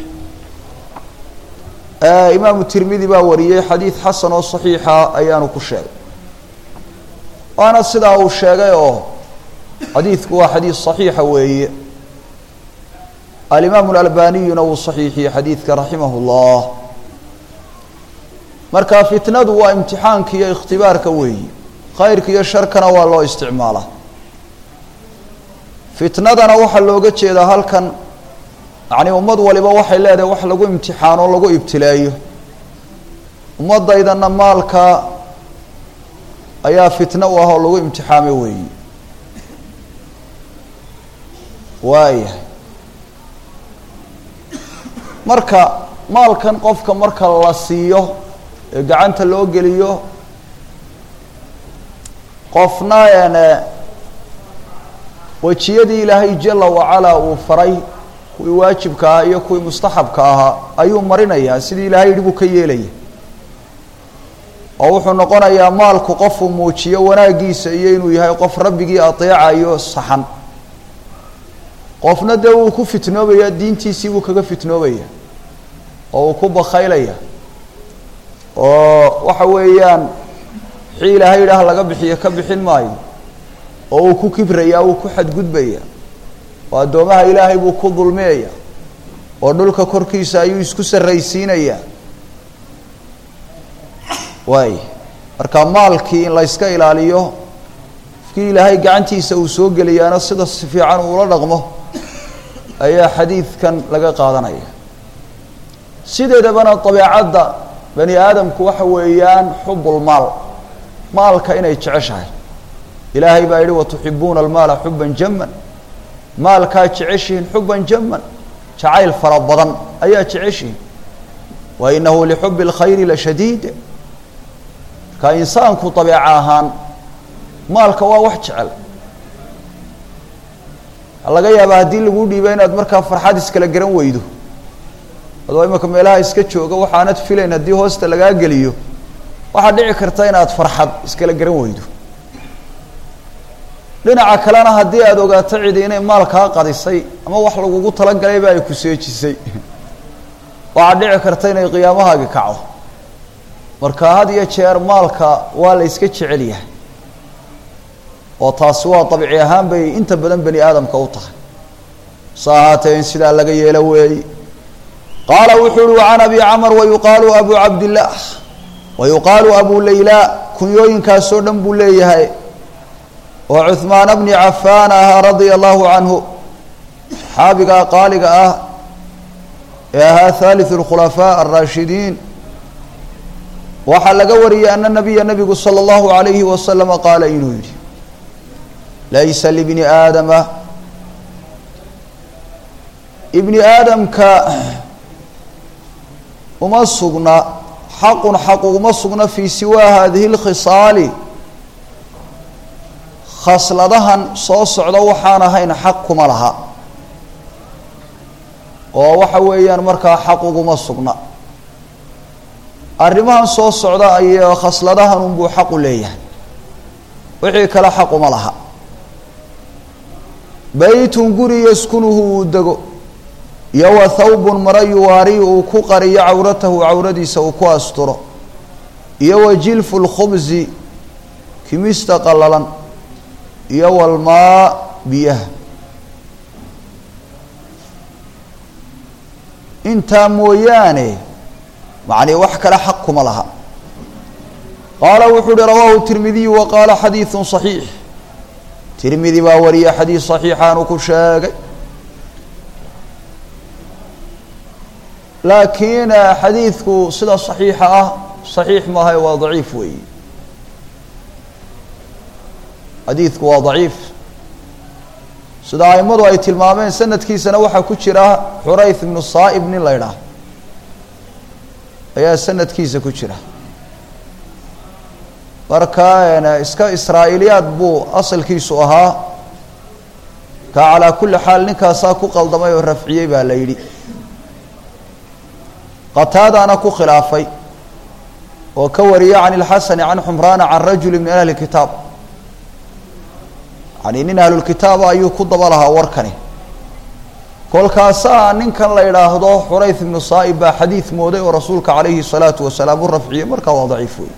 imaamu tirmidi baa wariyey xadiid xasan oo صaxiixa ayaanu ku sheegay waana sidaa uu sheegay oo xadiidku waa xadiid صaxiixa weeye alimaamu اlalbaniyuna wuu صaxiixiyey xadiidka raximah اllah marka fitnadu waa imtixaanka iyo ikhtibaarka weeyi khayrka iyo sharkana waa loo isticmaalaa fitnadana waxaa looga jeedaa halkan yacni ummad waliba waxay leedahay wax lagu imtixaano o lagu ibtileeyo ummaddaydana maalka ayaa fitno u ah oo lagu imtixaamo weeyi waaya marka maalkan qofka marka la siiyo ee gacanta loo geliyo qofna ene wejiyadii ilaahay jala wacalaa uu faray kuwii waajibka ahaa iyo kuwii mustaxabka ahaa ayuu marinayaa sidii ilaahay yidhi buu ka yeelaya oo wuxuu noqonayaa maalku qofuu muujiyo wanaaggiisa iyo inuu yahay qof rabbigii adeecayo saxan qofna dee wuu ku fitnoobaya diintiisii buu kaga fitnoobaya oo uu ku bakaylaya oo waxa weeyaan wixii ilaahay yidhaah laga bixiyo ka bixin maayo oo uu ku kibraya wuu ku xadgudbaya oo addoomaha ilaahay buu ku dulmiyaya oo dhulka korkiisa ayuu isku sarraysiinayaa waay marka maalkii in layska ilaaliyo qofkii ilaahay gacantiisa uu soo geliyaana sida si fiican uula dhaqmo ayaa xadiidkan laga qaadanaya sideedabana dabeecadda bani aadamku waxa weeyaan xubulmaal maalka inay jeceshahay ilaahay baa yihi watuxibuuna almaala xuban jaman maalkaa jeceshihiin xuban jaman jacayl fara badan ayaa jeceshihiin wa inahu lixubi اlkhayri lashadiid marka insaanku dabeeco ahaan maalka waa wax jecel laga yaaba haddii lagu dhiiba inaad markaa farxad iskala garan weydo adoo imika meelaha iska jooga waxaanad filayn haddii hoosta lagaa geliyo waxaad dhici karta inaad farxad iskala garan weydo dhinaca kalena haddii aada ogaato cidi inay maal kaa qadisay ama wax lagugu talagalayba ay ku seejisay waxaad dhici karta inay qiyaamahaagi kacdo marka had iyo jeer maalka waa la yska jecel yahay oo taasi waa dabci ahaan bay inta badan bani aadamka u tahay sa ahaatee in sidaa laga yeelo weey qaala wuxuu uhi wacan abi camr wayuqaalu abu cabdillaah wayuqaalu abu layla kunyooyinkaasoo dhan buu leeyahay oo cuhmaana bni cafaan ahaa radia allahu canhu saxaabigaa qaaliga ah ee ahaa haaliثu اlkhulafaa alraashidiin waxaa laga wariyey ana nabiya nabigu salى اllahu alayhi wasalama qaala inuu yidhi laysa libni aadama ibni aadamka uma sugna xaqun xaq uguma sugna fii siwaa hadihi اlkhisaali khasladahan soo socda waxaan ahayn xaq kuma laha oo waxa weeyaan markaa xaq uguma sugna arrimahan soo socda ay khasladahan unbuu xaq u leeyahay wixii kale xaq uma laha beytun guri yaskunuhu uu dego iyo wa thawbun mara yuwaari uu ku qariyo cawratahu cawradiisa uu ku asturo iyo wa jilfu lkhubsi kimista qallalan iyo walmaa biyaha intaa mooyaane macnii wax kale xaq kuma laha qaala wuxuu uhi rawaahu tirmidiyu wa qaala xadiidu صaxiix tirmidi baa wariya xadiid صaxiixaanu ku sheegay laakiin xadiidku sida صaxiixa ah صaxiix maaha waa daciif weeyi xadiidku waa daciif sida aimadu ay tilmaameen sanadkiisana waxaa ku jira xurayth ibnu saa'ib nin la ydhaah ayaa sanadkiisa ku jira marka iska israa'iiliyaad buu asalkiisu ahaa ka calaa kulli xaal ninkaasaa ku qaldamay oo rafciyey baa la yidhi qataadaana ku khilaafay oo ka wariya can ilxasani can xumraana can rajuli min ahli kitaab yani nin ahlulkitaaba ayuu ku daba lahaa warkani kolkaasaa ninkan la idhaahdo xurayth ibnu saa'ib baa xadiid mooday oo rasuulka calayhi الsalaatu wasalaam u rafciyey markaa waa daciif wey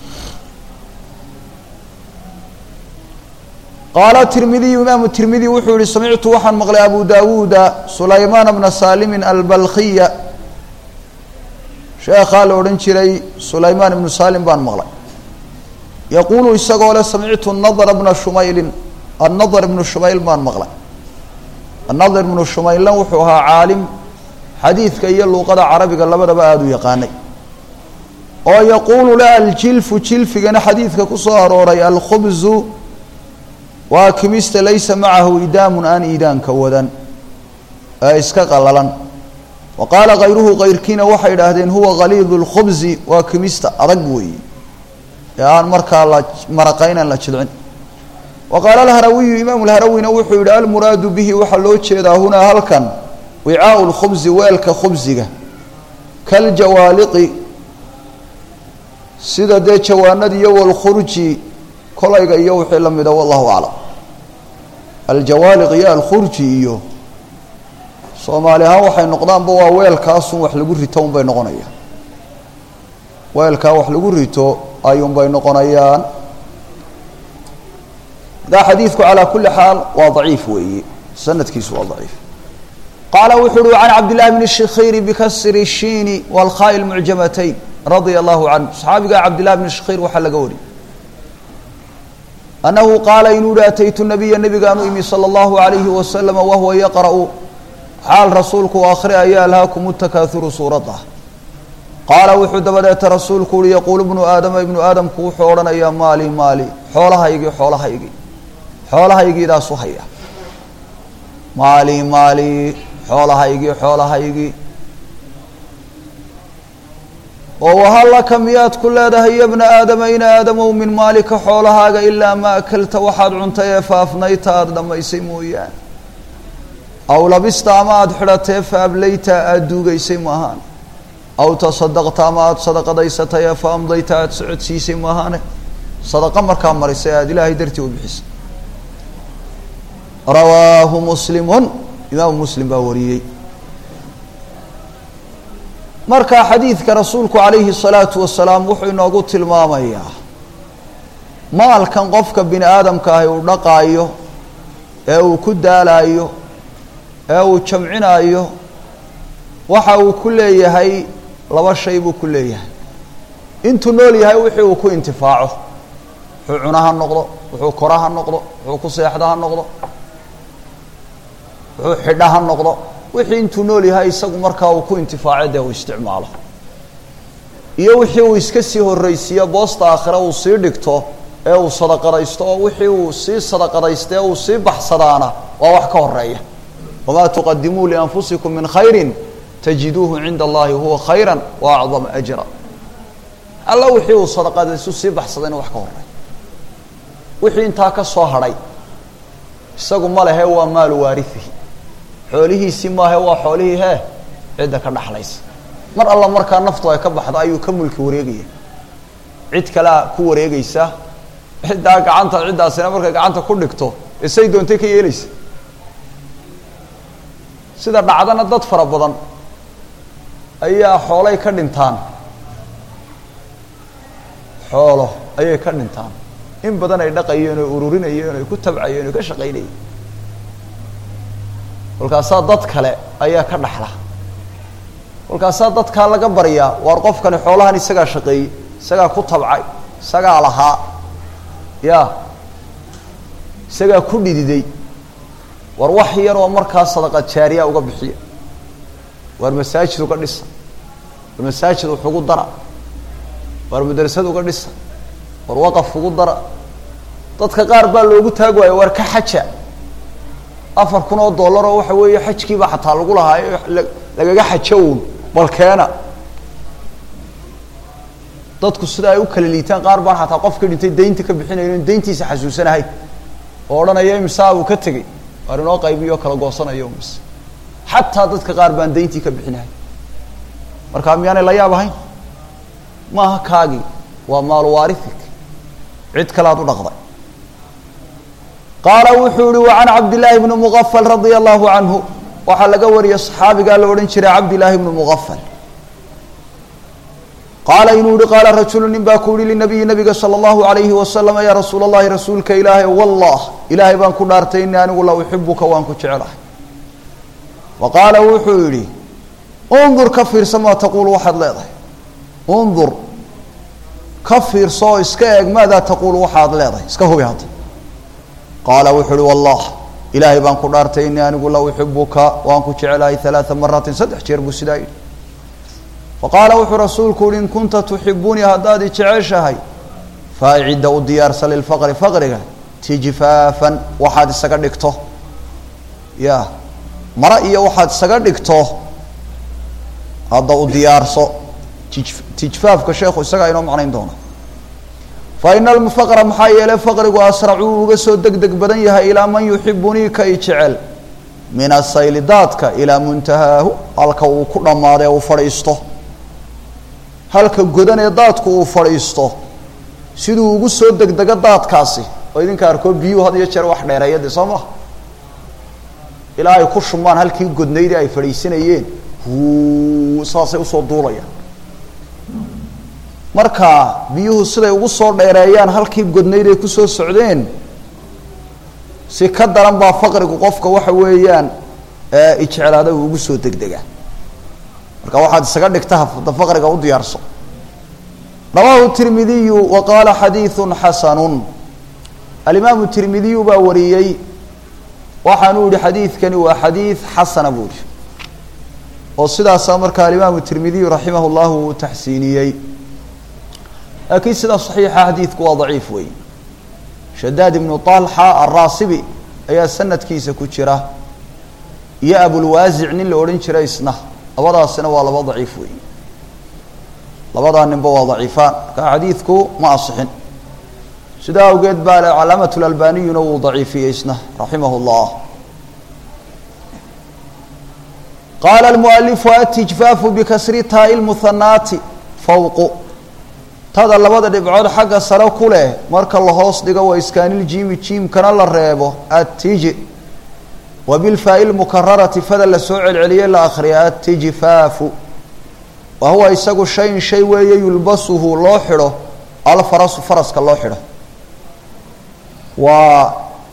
qaala tirmidiyu imaamu tirmidi wuxuu yihi samictu waxaan maqlay abu dawuuda sulaymaana bna saalimin albalkiya sheekhaa la odhan jiray sulaymaan ibnu saalim baan maqlay yaquulu isagoo le samictu nadra bna shumaylin annadr ibnu shumayl baan maqlay annadr ibnu shumaylan wuxuu ahaa caalim xadiidka iyo luuqada carabiga labadaba aada u yaqaanay oo yaquulu le aljilfu jilfigana xadiidka ku soo arooray alkhubzu waa kimista laysa macahu idaamun aan iidaanka wadan ee iska qalalan wa qaala kayruhu kayrkiina waxay idhaahdeen huwa galiidu lkhubzi waa kimista adag weeye ee aan markaa la maraqaynan la jilcin wa qaala alharawiyu imaamu lharawina wuxuu yihi almuraadu bihi waxaa loo jeedaa hunaa halkan wicaau lkhubzi weelka khubsiga kaljawaaliqi sida dee jawaanada iyo walkhurji kolayga iyo wixii la mida wallahu aclam aljawaaliq iyo alkhurji iyo soomaali ahaan waxay noqdaanba waa weelkaasun wax lagu rito unbay noqonayaan weelkaa wax lagu rito ayuunbay noqonayaan markaa xadiidku calaa kuli xaal waa daciif weeye sanadkiisu waa daciif qaala wuxu uhi can cabdillahi bni shikhiri bikasri shiini walkhaai lmucjamatayn radia allahu canhu saxaabiga cabdillahi bni shikhir waxaa laga wariyay annahu qaala inuu yihi ataytu nabiya nabigaan u imi sala allahu alayhi wasalama wahuwa yaqra'u xaal rasuulku akhriyaya alhaakumu takaahuru suuradda qaala wuxuu dabadeeta rasuulku uhi yaquulu ibnu aadama ibnu aadamku wuxuu odhanayaa maali maali xoolahaygii xoolahaygii xoolahaygiidaasu haya maali maali xoolahaygii xoolahaygii oo wahallaka miyaad ku leedahay ya bna aadama in aadamow min maalika xoolahaaga ilaa ma akalta waxaad cuntay ee faafnayta aada dhammaysay mooyaane aw labista ama aada xidhatee fa ablayta aada duugaysay maahaan aw tasadaqta ama aada sadaqadaysatay ee fa amdayta aada socodsiisay maahaane sadaqa markaa marisay aada ilaahay dartii u bixisay rawaahu muslimun imaamu muslim baa wariyey marka xadiidka rasuulku calayhi الsalaatu wasalaam wuxuu inoogu tilmaamayaa maalkan qofka bini aadamka ahi uu dhaqaayo ee uu ku daalaayo ee uu jamcinaayo waxa uu ku leeyahay laba shay buu ku leeyahay intuu nool yahay wixii uu ku intifaaco wuxuu cuna ha noqdo wuxuu kora ha noqdo wuxuu ku seexda ha noqdo wuxuu xidha ha noqdo wixii intuu nool yahay isagu markaa uu ku intifaaco dee uu isticmaalo iyo wixii uu iska sii horreysiiyo boosta aakhire uu sii dhigto ee uu sadaqadaysto oo wixii uu sii sadaqadaysta ee uu sii baxsadaana waa wax ka horeeya wamaa tuqadimuu lianfusikum min khayrin tajiduuhu cinda allahi huwa khayra wa acdama ajra alla wixii uu sadaqadaystu sii baxsadayna wax ka horeeya wixii intaa ka soo hadhay isagu ma lehe waa maalu waariihi xoolihiisii maahe waa xoolihii hee cidda ka dhaxlaysa mar alla markaa naftu ay ka baxdo ayuu ka mulki wareegaya cid kalea ku wareegaysa ciddaa gacanta ciddaasina markay gacanta ku dhigto isay doontay ka yeelaysa sida dhacdana dad fara badan ayaa xoolay ka dhintaan xoolo ayay ka dhintaan in badan ay dhaqayeen oo ururinayeen oo ay ku tabcayeen oo ka shaqaynayeen kolkaasaa dad kale ayaa ka dhaxla kolkaasaa dadkaa laga baryaa waar qofkani xoolahan isagaa shaqeeyey isagaa ku tabcay isagaa lahaa ya isagaa ku dhididay war wax yar oo markaa sadaqa jaariya uga bixiya waar masaajid uga dhisa war masaajid wax ugu dara waar madrasad uga dhisa war waqaf ugu dara dadka qaar baa loogu taag waayo waar ka xaja afar kun oo dollar oo waxa weeye xajkiiba xataa lagu lahaayo lagaga xajo uun bal keena dadku sida ay u kala liitaan qaar baan xataa qofka dhintay daynta ka bixinayo in dayntiisa xasuusanahay oo odhanaya imsaa uu ka tegey waar inoo qaybiyo kala goosanayo mise xataa dadka qaar baan dayntii ka bixinahay markaa miyaanay la yaab ahayn maaha kaagii waa maalu waarifik cid kale aad u dhaqday qaala wuxuu yihi wa can cabdillaahi bni mugafal radia allahu canhu waxaa laga wariyey saxaabigaa la odhan jiray cabdillaahi bni mugafal qaala inuu yihi qaala rajulu nin baa ku yihi linabiyi nabiga sala allahu alayhi wasalam ya rasuula allahi rasuulka ilaahay wallah ilaahay baan ku dhaartay ini anigu la uxibuka waan ku jecelahay wa qaala wuxuu yihi undur ka fiirsa maa taquulu waxaad leedahay undur ka fiirso oo iska eeg maadaa taquulu waxaad leedahay iska hubi hadda qaala wuxuu uhi wallah ilaahay baan ku dhaartay inii anigu la uxibuka waan ku jecelahay halaaa maraatin saddex jeer buu sidaa yidhi faqaala wuxuu rasuulku uhi in kunta tuxibunii haddaad i jeceshahay faacidda u diyaarsa lilfaqri faqriga tijfaafan waxaad isaga dhigto ya mara iyo waxaad isaga dhigto hadda u diyaarso tijfaafka sheekhu isagaa inoo macnayn doona fa ina alfaqra maxaa yeelay faqrigu asracuu uga soo deg deg badan yahay ilaa man yuxibunii ka i jecel min asayli daadka ilaa muntahaahu halka uu ku dhammaado ee uu fadhiisto halka godan ee daadku uu fadhiisto siduu ugu soo degdego daadkaasi oo idinka arkoo biyuhu had iyo jeer wax dheereeya de soo maha ilaa ay ku shumaan halkii godnaydii ay fadhiisanayeen huu saasay usoo duulayaan marka biyuhu siday ugu soo dheereeyaan halkii godnayd ay kusoo socdeen si ka daran baa faqrigu qofka waxa weeyaan ijeclaada uu ugu soo degdega marka waxaad isaga dhigta hafda faqriga u diyaarso rawaahu tirmidiyu wa qaala xadiidu xasanu alimaamu tirmidiyu baa wariyey waxaanuu yihi xadiidkani waa xadiid xasana buu yihi oo sidaasaa markaa alimaamu tirmidiyu raximah llahu uu taxsiiniyey laakiin sida saxiixa xadiidku waa daciif wey shadaad ibnu طalxa alraasibi ayaa sanadkiisa ku jira iyo abulwaasic nin la odhan jiray isna labadaasina waa laba daciif wey labadaa ninba waa daciifaan marka xadiidku ma asixin sidaa awgeed baa calaamat lalbaniyuna wuu daciifiyey isna raximah اllah qaala almualifu atijfaafu bikasri taai lmuhanaati fawqu tada labada dhibcood xagga sare ku leh marka la hoos dhigo waa iskaaniljiimi jiimkana la reebo attiji wa bilfaa'i lmukararati fada la soo celceliyey la akhriya attijfaafu wa huwa isagu shayin shay weeye yulbasuhu loo xidho alfarasu faraska loo xidho waa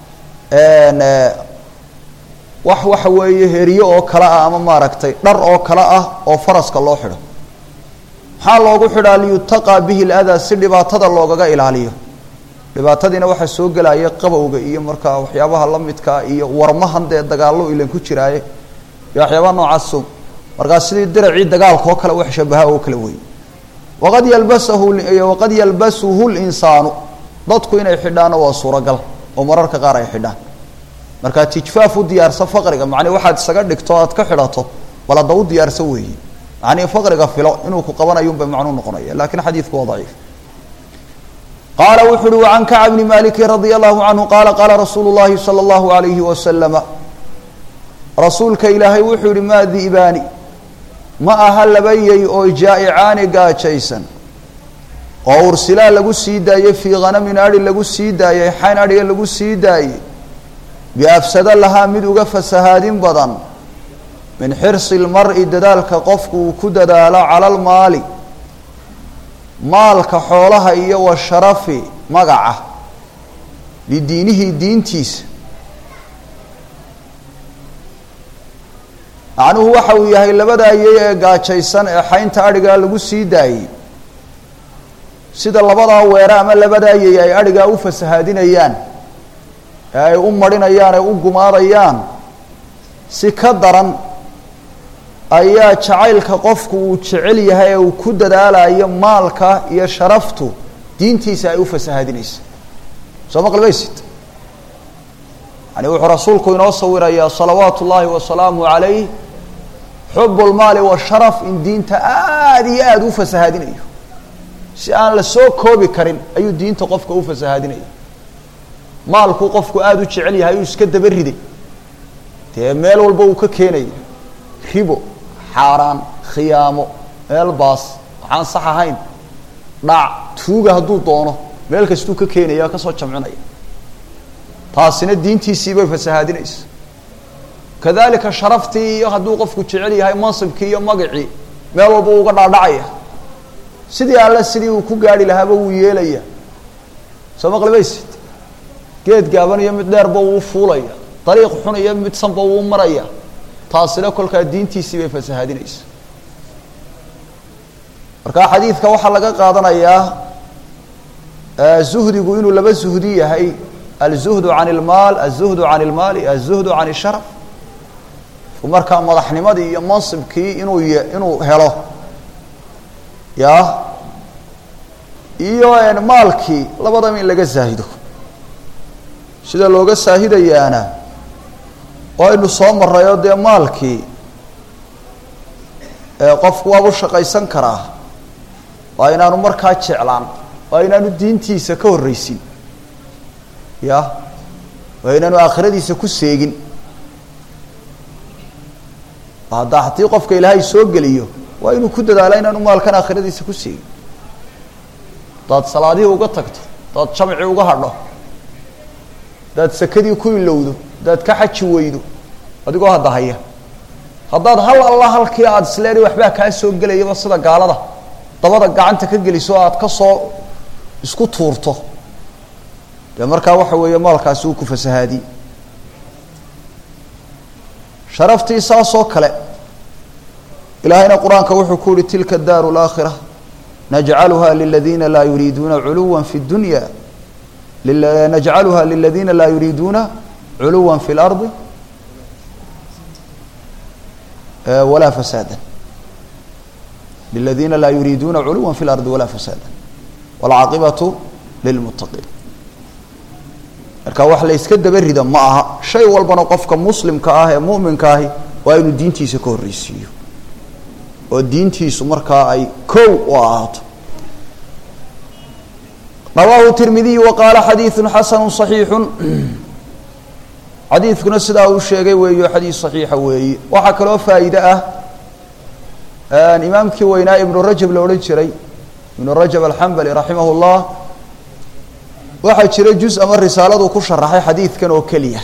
wax waxa weeye heriyo oo kale ah ama maaragtay dhar oo kale ah oo faraska loo xidho maxaa loogu xidhaa liyutaqaa bihi ladaa si dhibaatada loogaga ilaaliyo dhibaatadiina waxaa soo gelaya qabowga iyo markaa waxyaabaha la midkaa iyo warmahan dee dagaallo ilan ku jiraaye iyo waxyaabaha noocaaso markaa sidii diracii dagaalka oo kale wax shabaha oo kale wey waqad yalbasahu waqad yalbasuhu linsaanu dadku inay xidhaanna waa suuragal oo mararka qaar ay xidhaan markaa tijfaaf u diyaarsa faqriga macnii waxaad isaga dhigto aad ka xidhato bal hadda u diyaarsa weeye macnii faqriga filo inuu ku qabanayun bay macnuu noqonaya lakin xadiidku waa daciif qaala wuxu uhi wacan kacb bni maliki radia allahu canhu qaala qaala rasuulu llahi salى اllahu alayhi wasalama rasuulka ilaahay wuxuu yihi maa di'baani ma aha laba yey oo jaa'icaani gaajaysan oo ursilaa lagu sii daayey fii khanamin adhi lagu sii daayey xayn adhiga lagu sii daayey biafsada lahaa mid uga fasahaadin badan min xirsi lmar-i dadaalka qofku uu ku dadaalo cala lmaali maalka xoolaha iyo wa sharafi magaca lidiinihi diintiisa macnuhu waxa uu yahay labadaa yey ee gaajaysan ee xaynta adhigaa lagu sii daayey sida labadaa weere ama labadaa yey ay adhigaa u fasahaadinayaan ee ay u marinayaan ee u gumaadayaan si ka daran ayaa jacaylka qofku uu jecel yahay ee uu ku dadaalayo maalka iyo sharaftu diintiisa ay u fasahaadinaysa soo maqlimaysid yani wuxuu rasuulku inoo sawirayaa salawaatu ullaahi wasalaamu calayh xub lmaali washaraf in diinta aada iyo aada u fasahaadinayo si aan la soo koobi karin ayuu diinta qofka u fasahaadinaya maalkuu qofku aada u jecel yahay uu iska daba riday dee meel walba uu ka keenaya ribo xaaraan khiyaamo meel baas waxaan sax ahayn dhac tuuga hadduu doono meel kastuu ka keenaya kasoo jamcinaya taasina diintiisii bay fasahaadinaysa kadalika sharaftii iyo hadduu qofku jecel yahay mansibkii iyo magacii meel walba uga dhaadhacaya sidii alle sidii uu ku gaari lahaaba wuu yeelaya soo maqlimaysid geed gaaban iyo mid dheerba wuu fuulaya dariiq xun iyo mid sanba wuu maraya taasina kolkaa diintiisii bay fasahaadinaysa marka xadiidka waxaa laga qaadanayaa zuhdigu inuu laba zuhdi yahay alzuhdu can ilmaal azuhdu can ilmaali azuhdu can isharaf markaa madaxnimadii iyo mansibkii inuu y inuu helo ya iyo maalkii labadaba in laga zaahido sida looga saahidayaana waynu soo marayoo dee maalkii qofku waaba u shaqaysan karaa waa inaanu markaa jeclaan waa inaanu diintiisa ka horreysin ya waa inaanu aakhiradiisa ku seegin haddaa haddii qofka ilaahay soo geliyo waa inuu ku dadaalo inaanu maalkan aakhiradiisa ku seegin hadaad salaadihii uga tagto hadaad jamci uga hadho hadaad sakadii ku ilowdo hadaad ka xaji weydo adigoo hadda haya haddaad hal alla halkii aada isleedahay waxbaa kaa soo gelayaba sida gaalada dabada gacanta ka geliso o aada ka soo isku tuurto dee markaa waxa weeye maalkaasi uu ku fasahaadi sharaftii saasoo kale ilaahayna qur-aanka wuxuu ku yihi tilka daaru laakhira najcaluha liladiina laa yuriiduuna culuwa fi dunya najcaluha liladiina laa yuriiduuna culuwa fi اlardi walaa fasaada liladiina laa yuriiduuna culuwa fi اlardi walaa fasaada wاlcaaqibatu lilmuttaqiin marka wax la yska daba rida ma aha shay walbana qofka muslimka ah ee mu'minka ahi waa inuu diintiisa ka horreysiiyo oo diintiisu markaa ay kow u ahaato rawaahu tirmidiy wa qaala xadiidu xasanu صaxiixu xadiidkuna sidaa uu sheegay weeyo xadiis صaxiixa weeye waxaa kaloo faa'iide ah imaamkii weynaa ibnu rajab la odhan jiray ibnu rajab alxambali raximah اllah waxaa jira juz ama risaaladu ku sharaxay xadiidkan oo keliya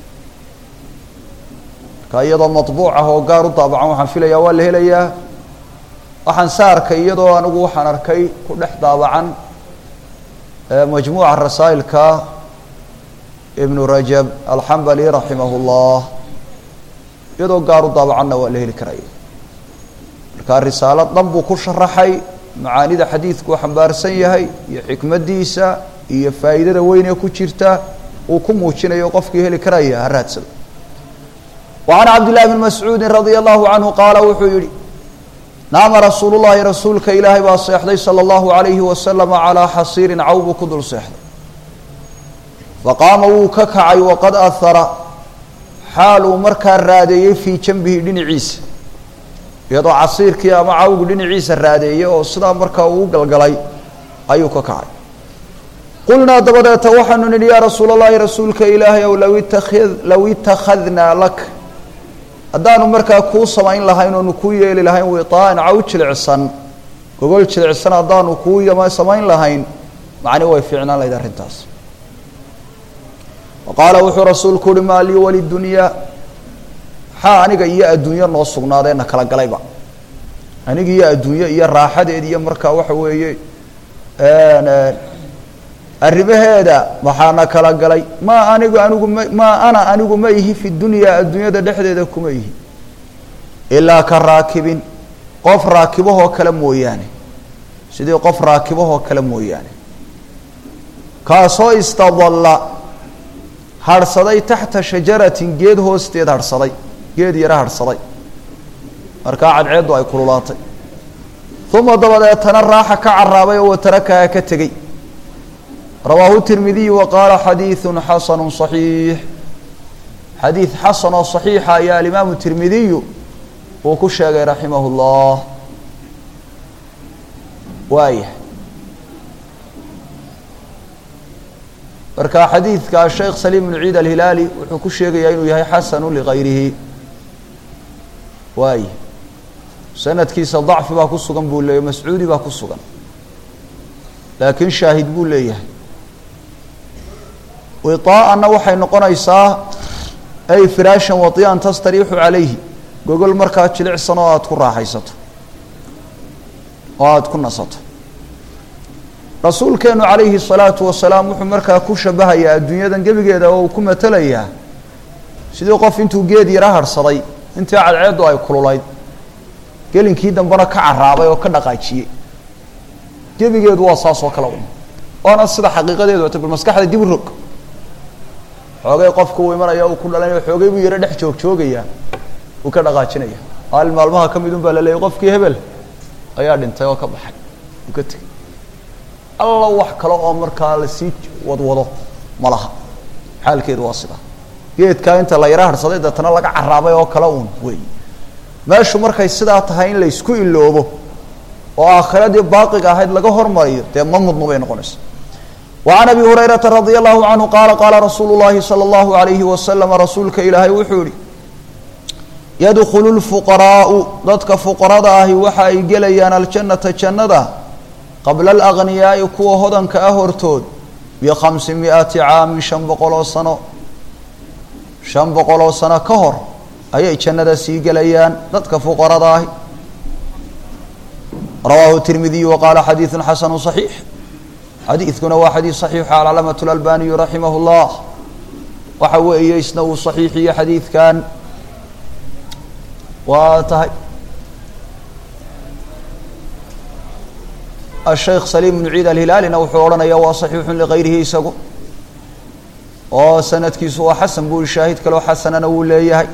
marka iyadoo maطbuuc ah oo gaar u daabacan waxaan filayaa waa la helayaa waxaan sa arkay iyadoo anigu waxaan arkay ku dhex daabacan majmuuca rasaa'ilka ibnu rajab alxambali raximah اllah iyadoo gaar u daabacanna waa la heli karaya marka risaalo dhan buu ku sharaxay macaanida xadiidku uu xambaarsan yahay iyo xikmaddiisa iyo faa'iidada weyn ee ku jirta uu ku muujinayo qofkii heli karaya ha raadsado wa can cabdillahi bni mascuudin radia allahu canhu qaala wuxuu yihi naama rasuulu llahi rasuulka ilaahay baa seexday sala allahu alayhi wasalama calaa xasiirin caw buu ku dul seexday faqaama wuu ka kacay waqad ahara xaal uu markaa raadeeyey fii janbihi dhinaciisa iyadoo casiirkii ama cawgu dhinaciisa raadeeyey oo sidaa markaa uu galgalay ayuu ka kacay qulnaa dabadeeta waxaanu nidhi yaa rasuul allahi rasuulka ilaahay ow law itakid low itakhadnaa lak haddaanu markaa kuu samayn lahayn oonu kuu yeeli lahayn wiطaan caw jilicsan gogol jilicsan haddaanu kuu yama samayn lahayn macni way fiicnaan lahayd arrintaas wa qaala wuxuu rasuulku uhi maa lii walidunyaa maxaa aniga iyo adduunyo noo sugnaadeena kala galayba aniga iyo adduunyo iyo raaxadeed iyo markaa waxa weeye arrimaheeda maxaana kala galay maa anigu anigu ma maa ana anigu ma ihi fi dunyaa adduunyada dhexdeeda kuma ihi ilaa ka raakibin qof raakibahoo kale mooyaane sidii qof raakibahoo kale mooyaane kaasoo istadalla harhsaday taxta shajaratin geed hoosteed harhsaday geed yaro harhsaday markaa cadceeddu ay kululaatay uma dabadeetana raaxa ka caraabay oo watarakaha ka tegey rawaahu tirmidiyu wa qaala xadiidu xasanu صaxiix xadiid xasan oo صaxiixa ayaa alimaamu tirmidiyu uu ku sheegay raximah اllah waaya marka xadiidka sheekh saliim bnu ciid alhilaali wuxuu ku sheegayaa inuu yahay xasanu ligayrihi waaya sanadkiisa dacfi baa ku sugan buu leeyahy mascuudi baa ku sugan laakiin shaahid buu leeyahay wiطaa'anna waxay noqonaysaa ay firaashan wati'an tastariixu calayhi gogol markaa jilicsan oo aada ku raaxaysato oo aada ku nasato rasuulkeenu calayhi الsalaatu wasalaam wuxuu markaa ku shabahayaa adduunyadan gebigeeda oo uu ku matelayaa sidii qof intuu geed yara harhsaday intii cadceeddu ay kululayd gelinkii dambena ka caraabay oo ka dhaqaajiyey gebigeedu waa saas oo kale un waana sida xaqiiqadeedu wata bal maskaxda dib u rog xoogay qofka uu imanaya uu ku dhalanayo xoogay buu yaro dhex joog joogayaa uu ka dhaqaajinaya maalin maalmaha ka mid un baa la leeyay qofkii hebel ayaa dhintay oo ka baxay uu ka tegey alla wax kale oo markaa lasii wadwado ma laha xaalkeedu waa sida geedkaa inta la yaro harhsaday deetana laga caraabay oo kale uun wey meeshu markay sidaa tahay in laysku iloobo oo aakhiradii baaqiga ahayd laga hormariyo dee ma mudno bay noqonaysa وعن أبي هريرة رضي الله عنه قال قال رsuuل اللhi صلى الله عليه وسلم rasuulka ilaahay wuxuu yihi يدخل الفقراء dadka فqرada ahi waxa ay gelayaan الجaنaةa جannada qabla الأغنiyaaءi kuwa hodanka ah hortood بخaمس مiئaةi caami شhan boqoloo sano شhan boqoloo sano ka hor ayay jannada sii gelayaan dadka فqرada ahi rawaahu التirmidiي وqاla xadيiث xasن صحيiح xadiidkuna waa xadiid صaxiixu alcalaamaة اlalbaniyu raximah اllah waxa weeye isna uu صaxiixiyo xadiidkan waa tahay asheikh saliim bnu ciid alhilaalina wuxuu odhanaya waa صaxiixu ligayrihi isagu oo sanadkiisu waa xasan buu shaahid kaloo xasanana wuu leeyahay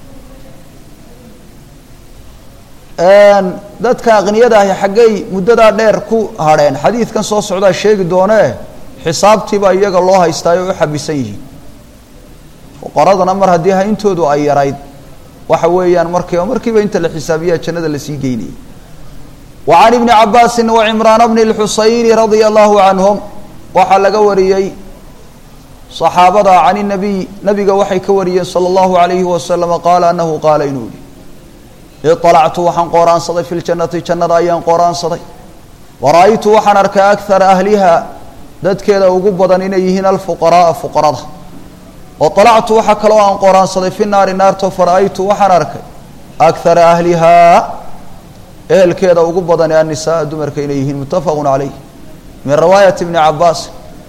dadka aqniyada ahi xaggay muddadaa dheer ku hadheen xadiidkan soo socdaa sheegi doonee xisaabtiiba iyaga loo haystaayo u xabisan yihiin fuqaradana mar haddii hayntoodu ay yarayd waxa weeyaan markiiba markiiba inta la xisaabiyaa jannada lasii geynayay wa can ibni cabaasin wa cimraana bni lxusayni radia allahu canhum waxaa laga wariyey saxaabada can inabiy nabiga waxay ka wariyeen sala allahu alayhi wasalama qaala anahu qaala inuu yihi iطalactu waxaan qooraansaday fi ljannati jannada ayaan qooraansaday wara-aytu waxaan arkay akara ahliha dadkeeda ugu badan inay yihiin alfuqaraaa fuqarada waطalactu waxaa kaloo aan qooraansaday fi naari naarto fara-aytu waxaan arkay akara ahlihaa ehelkeeda ugu badan ee annisaaa dumarka inay yihiin muttafaqu calayh min riwaayati ibni cabaas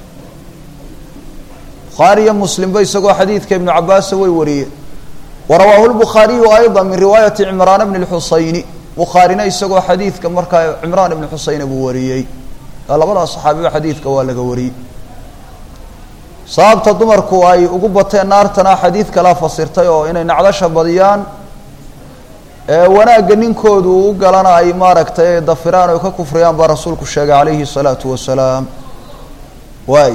bukhaariyo muslimba isagoo xadiidka ibnu cabaasa way wariyeen warawaahu lbukhaariyu ayضa min riwaayati cimraan bni اlxusayni bukhaarina isagoo xadiidka markaa cimraan ibni xusayna buu wariyey labadaas saxaabiba xadiidka waa laga wariyey sababta dumarku ay ugu bateen naartana xadiid kalaa fasirtay oo inay nacdasha badiyaan wanaagga ninkoodu u galana ay maaragtay dafiraan oo ka kufriyaan baa rasuulku sheegay calayhi الsalaatu wasalaam waay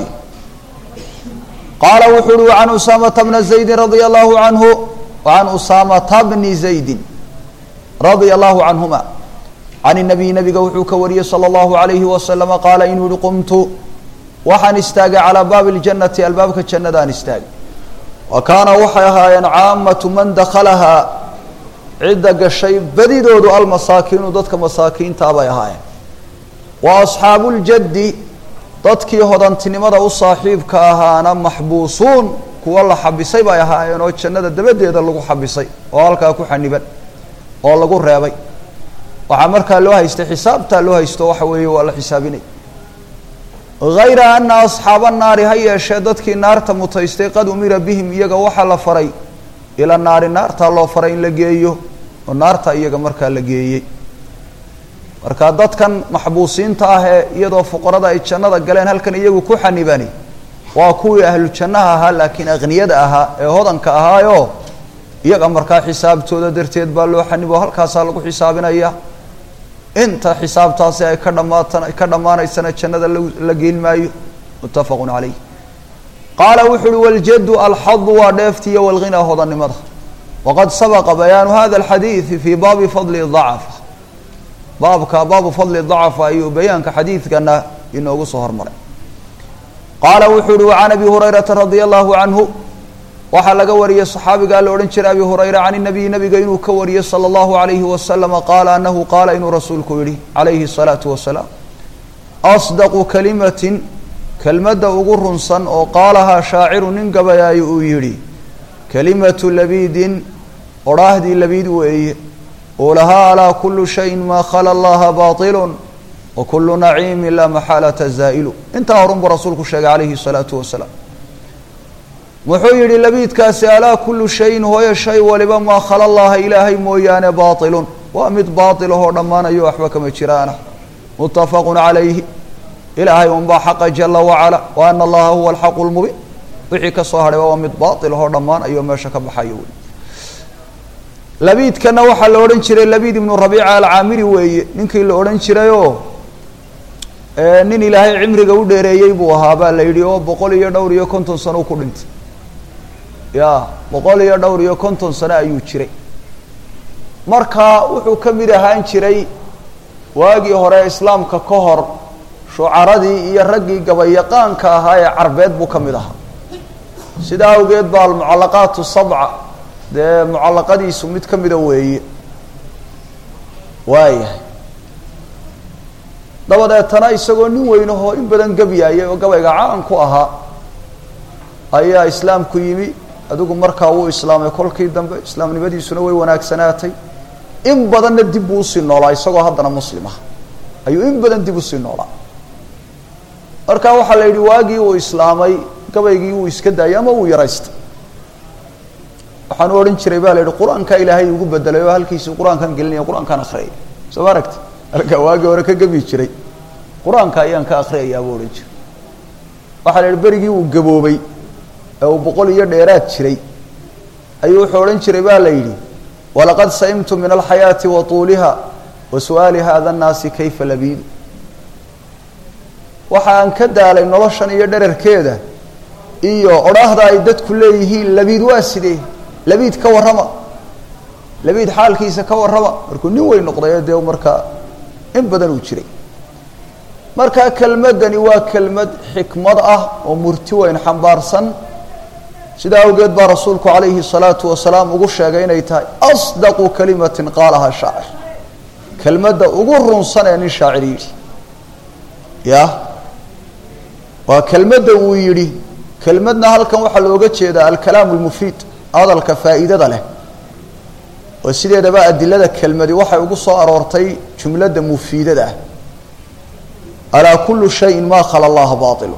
qaala wuxuu uhi can usaamata bna zaydi radia allahu canhu وعن أسامة بن زيد رضي الله عنهما عن النبي نبga wuxuu ka wariyey صلى الله عليه وسلم qاaل inuu hi qمت waxaan istaagay calaa baabi اljannati albaabka jannadaan istaagay wa kaana waxay ahaayeen caamatu man dakhalahaa cidda gashay badidoodu almasaakiinu dadka masaakiintaa bay ahaayeen wa asxaabu ljaddi dadkii hodantinimada u saaxiibka ahaana maxbuusuun kuwa la xabisay bay ahaayeen oo jannada dabadeeda lagu xabisay oo halkaa ku xaniban oo lagu reebay waxaa markaa loo haystay xisaabtaa loo haysto waxa weeye waa la xisaabinay hayra ana asxaaba naari ha yeeshee dadkii naarta mutaystay qad umira bihim iyaga waxaa la faray ila naari naartaa loo faray in la geeyo oo naarta iyaga markaa la geeyey marka dadkan maxbuusiinta ah ee iyadoo fuqarada ay jannada galeen halkan iyagu ku xanibani waa kuwii ahlu jannaha ahaa laakiin akhniyada ahaa ee hodanka ahaayo iyaga markaa xisaabtooda darteed baa loo xanibo halkaasaa lagu xisaabinaya inta xisaabtaasi ay ka dhamaatan ka dhammaanaysana jannada la geyn maayo muttafaqun calayh qaala wuxu uhi waljaddu alxadu waa dheeftiiyo walghinaa hodannimada waqad sabaqa bayaanu hada alxadiidi fii baabi fadli dacafa baabka baabu fadli dacafa ayuu bayaanka xadiidkana inoogu soo hormaray qaala wuxuu uhi wacan abi hurayrata radia allahu canhu waxaa laga wariyey صaxaabigaa la odhan jiray abi hurayra can الnabiy nabiga inuu ka wariyey salى اllahu عalayhi waslama qaala anahu qaala inuu rasuulku yihi calayhi الsalaatu wasalaam asdaqu kalimatin kelmadda ugu runsan oo qaalahaa shaaciru nin gabayaayo uu yidhi kalimatu labiidin odhaahdii labiid weeye uu lahaa alaa kulu shayin maa khala allaha baطilu wakulu naciimi laa maxaalata zaa'ilu intaa horun buu rasuulku sheegay calayhi الsalaatu wasalaam wuxuu yidhi labiidkaasi alaa kullu shayin hooyo shay waliba maa khala llaha ilaahay mooyaane baatilun waa mid baatil ahoo dhammaanayo waxba kama jiraana muttafaqun calayhi ilaahay unbaa xaqa jala wacala wa ana allaha huwa alxaqu lmubiin wixii ka soo hadhayba waa mid baatil ahoo dhammaanayo meesha ka baxayo wey labiidkana waxaa la odhan jiray labiid ibnu rabiica alcaamiri weeye ninkii la odhan jirayoo nin ilaahay cimriga u dheereeyey buu ahaa baa la yidhi oo boqol iyo dhowr iyo konton sano u ku dhintay ya boqol iyo dhowr iyo konton sano ayuu jiray marka wuxuu ka mid ahaan jiray waagii hore islaamka ka hor shucaradii iyo raggii gabayaqaanka ahaa ee carbeed buu ka mid ahaa sidaa awgeed baa almucallaqaatu sabca dee mucallaqadiisu mid ka mida weeye waayahay dabadeetana isagoo nin weynahoo in badan gebyaayay oo gabayga caan ku ahaa ayaa islaamku yimi adigu markaa wuu islaamay kolkii dambe islaamnimadiisuna way wanaagsanaatay in badanna dib buu usii noolaa isagoo haddana muslim ah ayuu in badan dib usii noolaa marka waxaa la yidhi waagii uu islaamay gabaygii wuu iska daayay ama uu yaraystay waxaanu odhan jiray baa la yidhi qur-aanka ilaahay ugu bedelay oo halkiisii qur-aankan gelinaya qur-aankaan akriyay soo ma aragti halkaa waagii hore ka gebi jiray qur-aanka ayaan ka akriyayaa buu odhan jiray waxaa la yidhi berigii uu gaboobay ee uu boqol iyo dheeraad jiray ayuu wuxuu odhan jiray ba la yidhi walaqad saimtu min alxayaati wa tuuliha wa su-aali hada nnaasi kayfa labiidu waxa aan ka daalay noloshan iyo dherarkeeda iyo odhaahda ay dadku leeyihiin labiid waa sidee labiid ka warrama labiid xaalkiisa ka warrama markuu nin weyn noqday dee markaa in badan uu jiray markaa kelmaddani waa kelmad xikmad ah oo murti weyn xambaarsan sidaa awgeed baa rasuulku calayhi الsalaatu wasalaam ugu sheegay inay tahay asdaqu kalimatin qaalaha shaacir kelmadda ugu runsan ee nin shaacir yidhi ya waa kelmadda uu yidhi kelmadna halkan waxaa looga jeedaa alkalaam اlmufiid hadalka faa'iidada leh oo sideedaba adilada kelmadi waxay ugu soo aroortay jumladda mufiidada ah alaa kulu shayin ma khala allaha baailu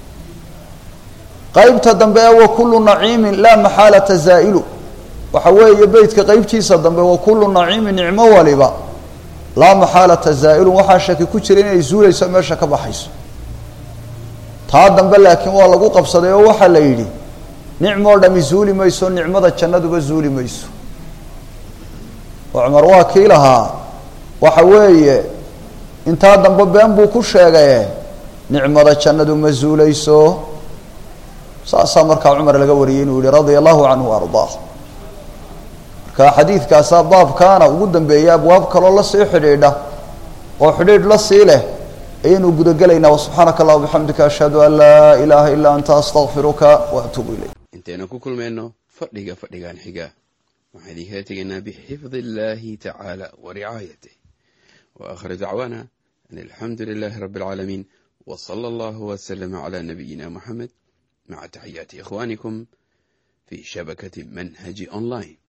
qaybta dambe ee wa kullu naciimin laa maxaalata zaa'ilu waxa weeye beytka qeybtiisa dambe wa kullu naciimin nicmo waliba laa maxaalata zaa'ilun waxaa shaki ku jira inay zuulayso meesha ka baxayso taa dambe laakiin waa lagu qabsaday oo waxaa la yidhi nicmoo dhami zuuli mayso nicmada jannaduba zuuli mayso oo cumar waa kii lahaa waxa weeye intaa dambe been buu ku sheegaye nicmada jannadu ma zuulayso saasaa markaa cumar laga wariyey inuu yihi radia allahu canhu ardaa marka xadiidkaasaa baabkaana ugu dambeeyay abwaab kaloo lasii xidhiidha oo xidhiidh la sii leh ayaynu gudagelaynaa wasubxaanaka allah bixamdika ashhadu an laa ilaaha ilaa anta astaqfiruka wa atuubu ilayk intaynu ku kulmayno fadhiga fadhigan xiga waxaan idinkala tegaynaa bixifdi illahi tacaala wa ricaayatih wa aakhiru dacwaana an alxamdu lilahi rabbi alcaalamiin wa sala allahu waslama cala nabiyina muxamed maca taxiyaati ikhwanikum fi shabakati manhaji online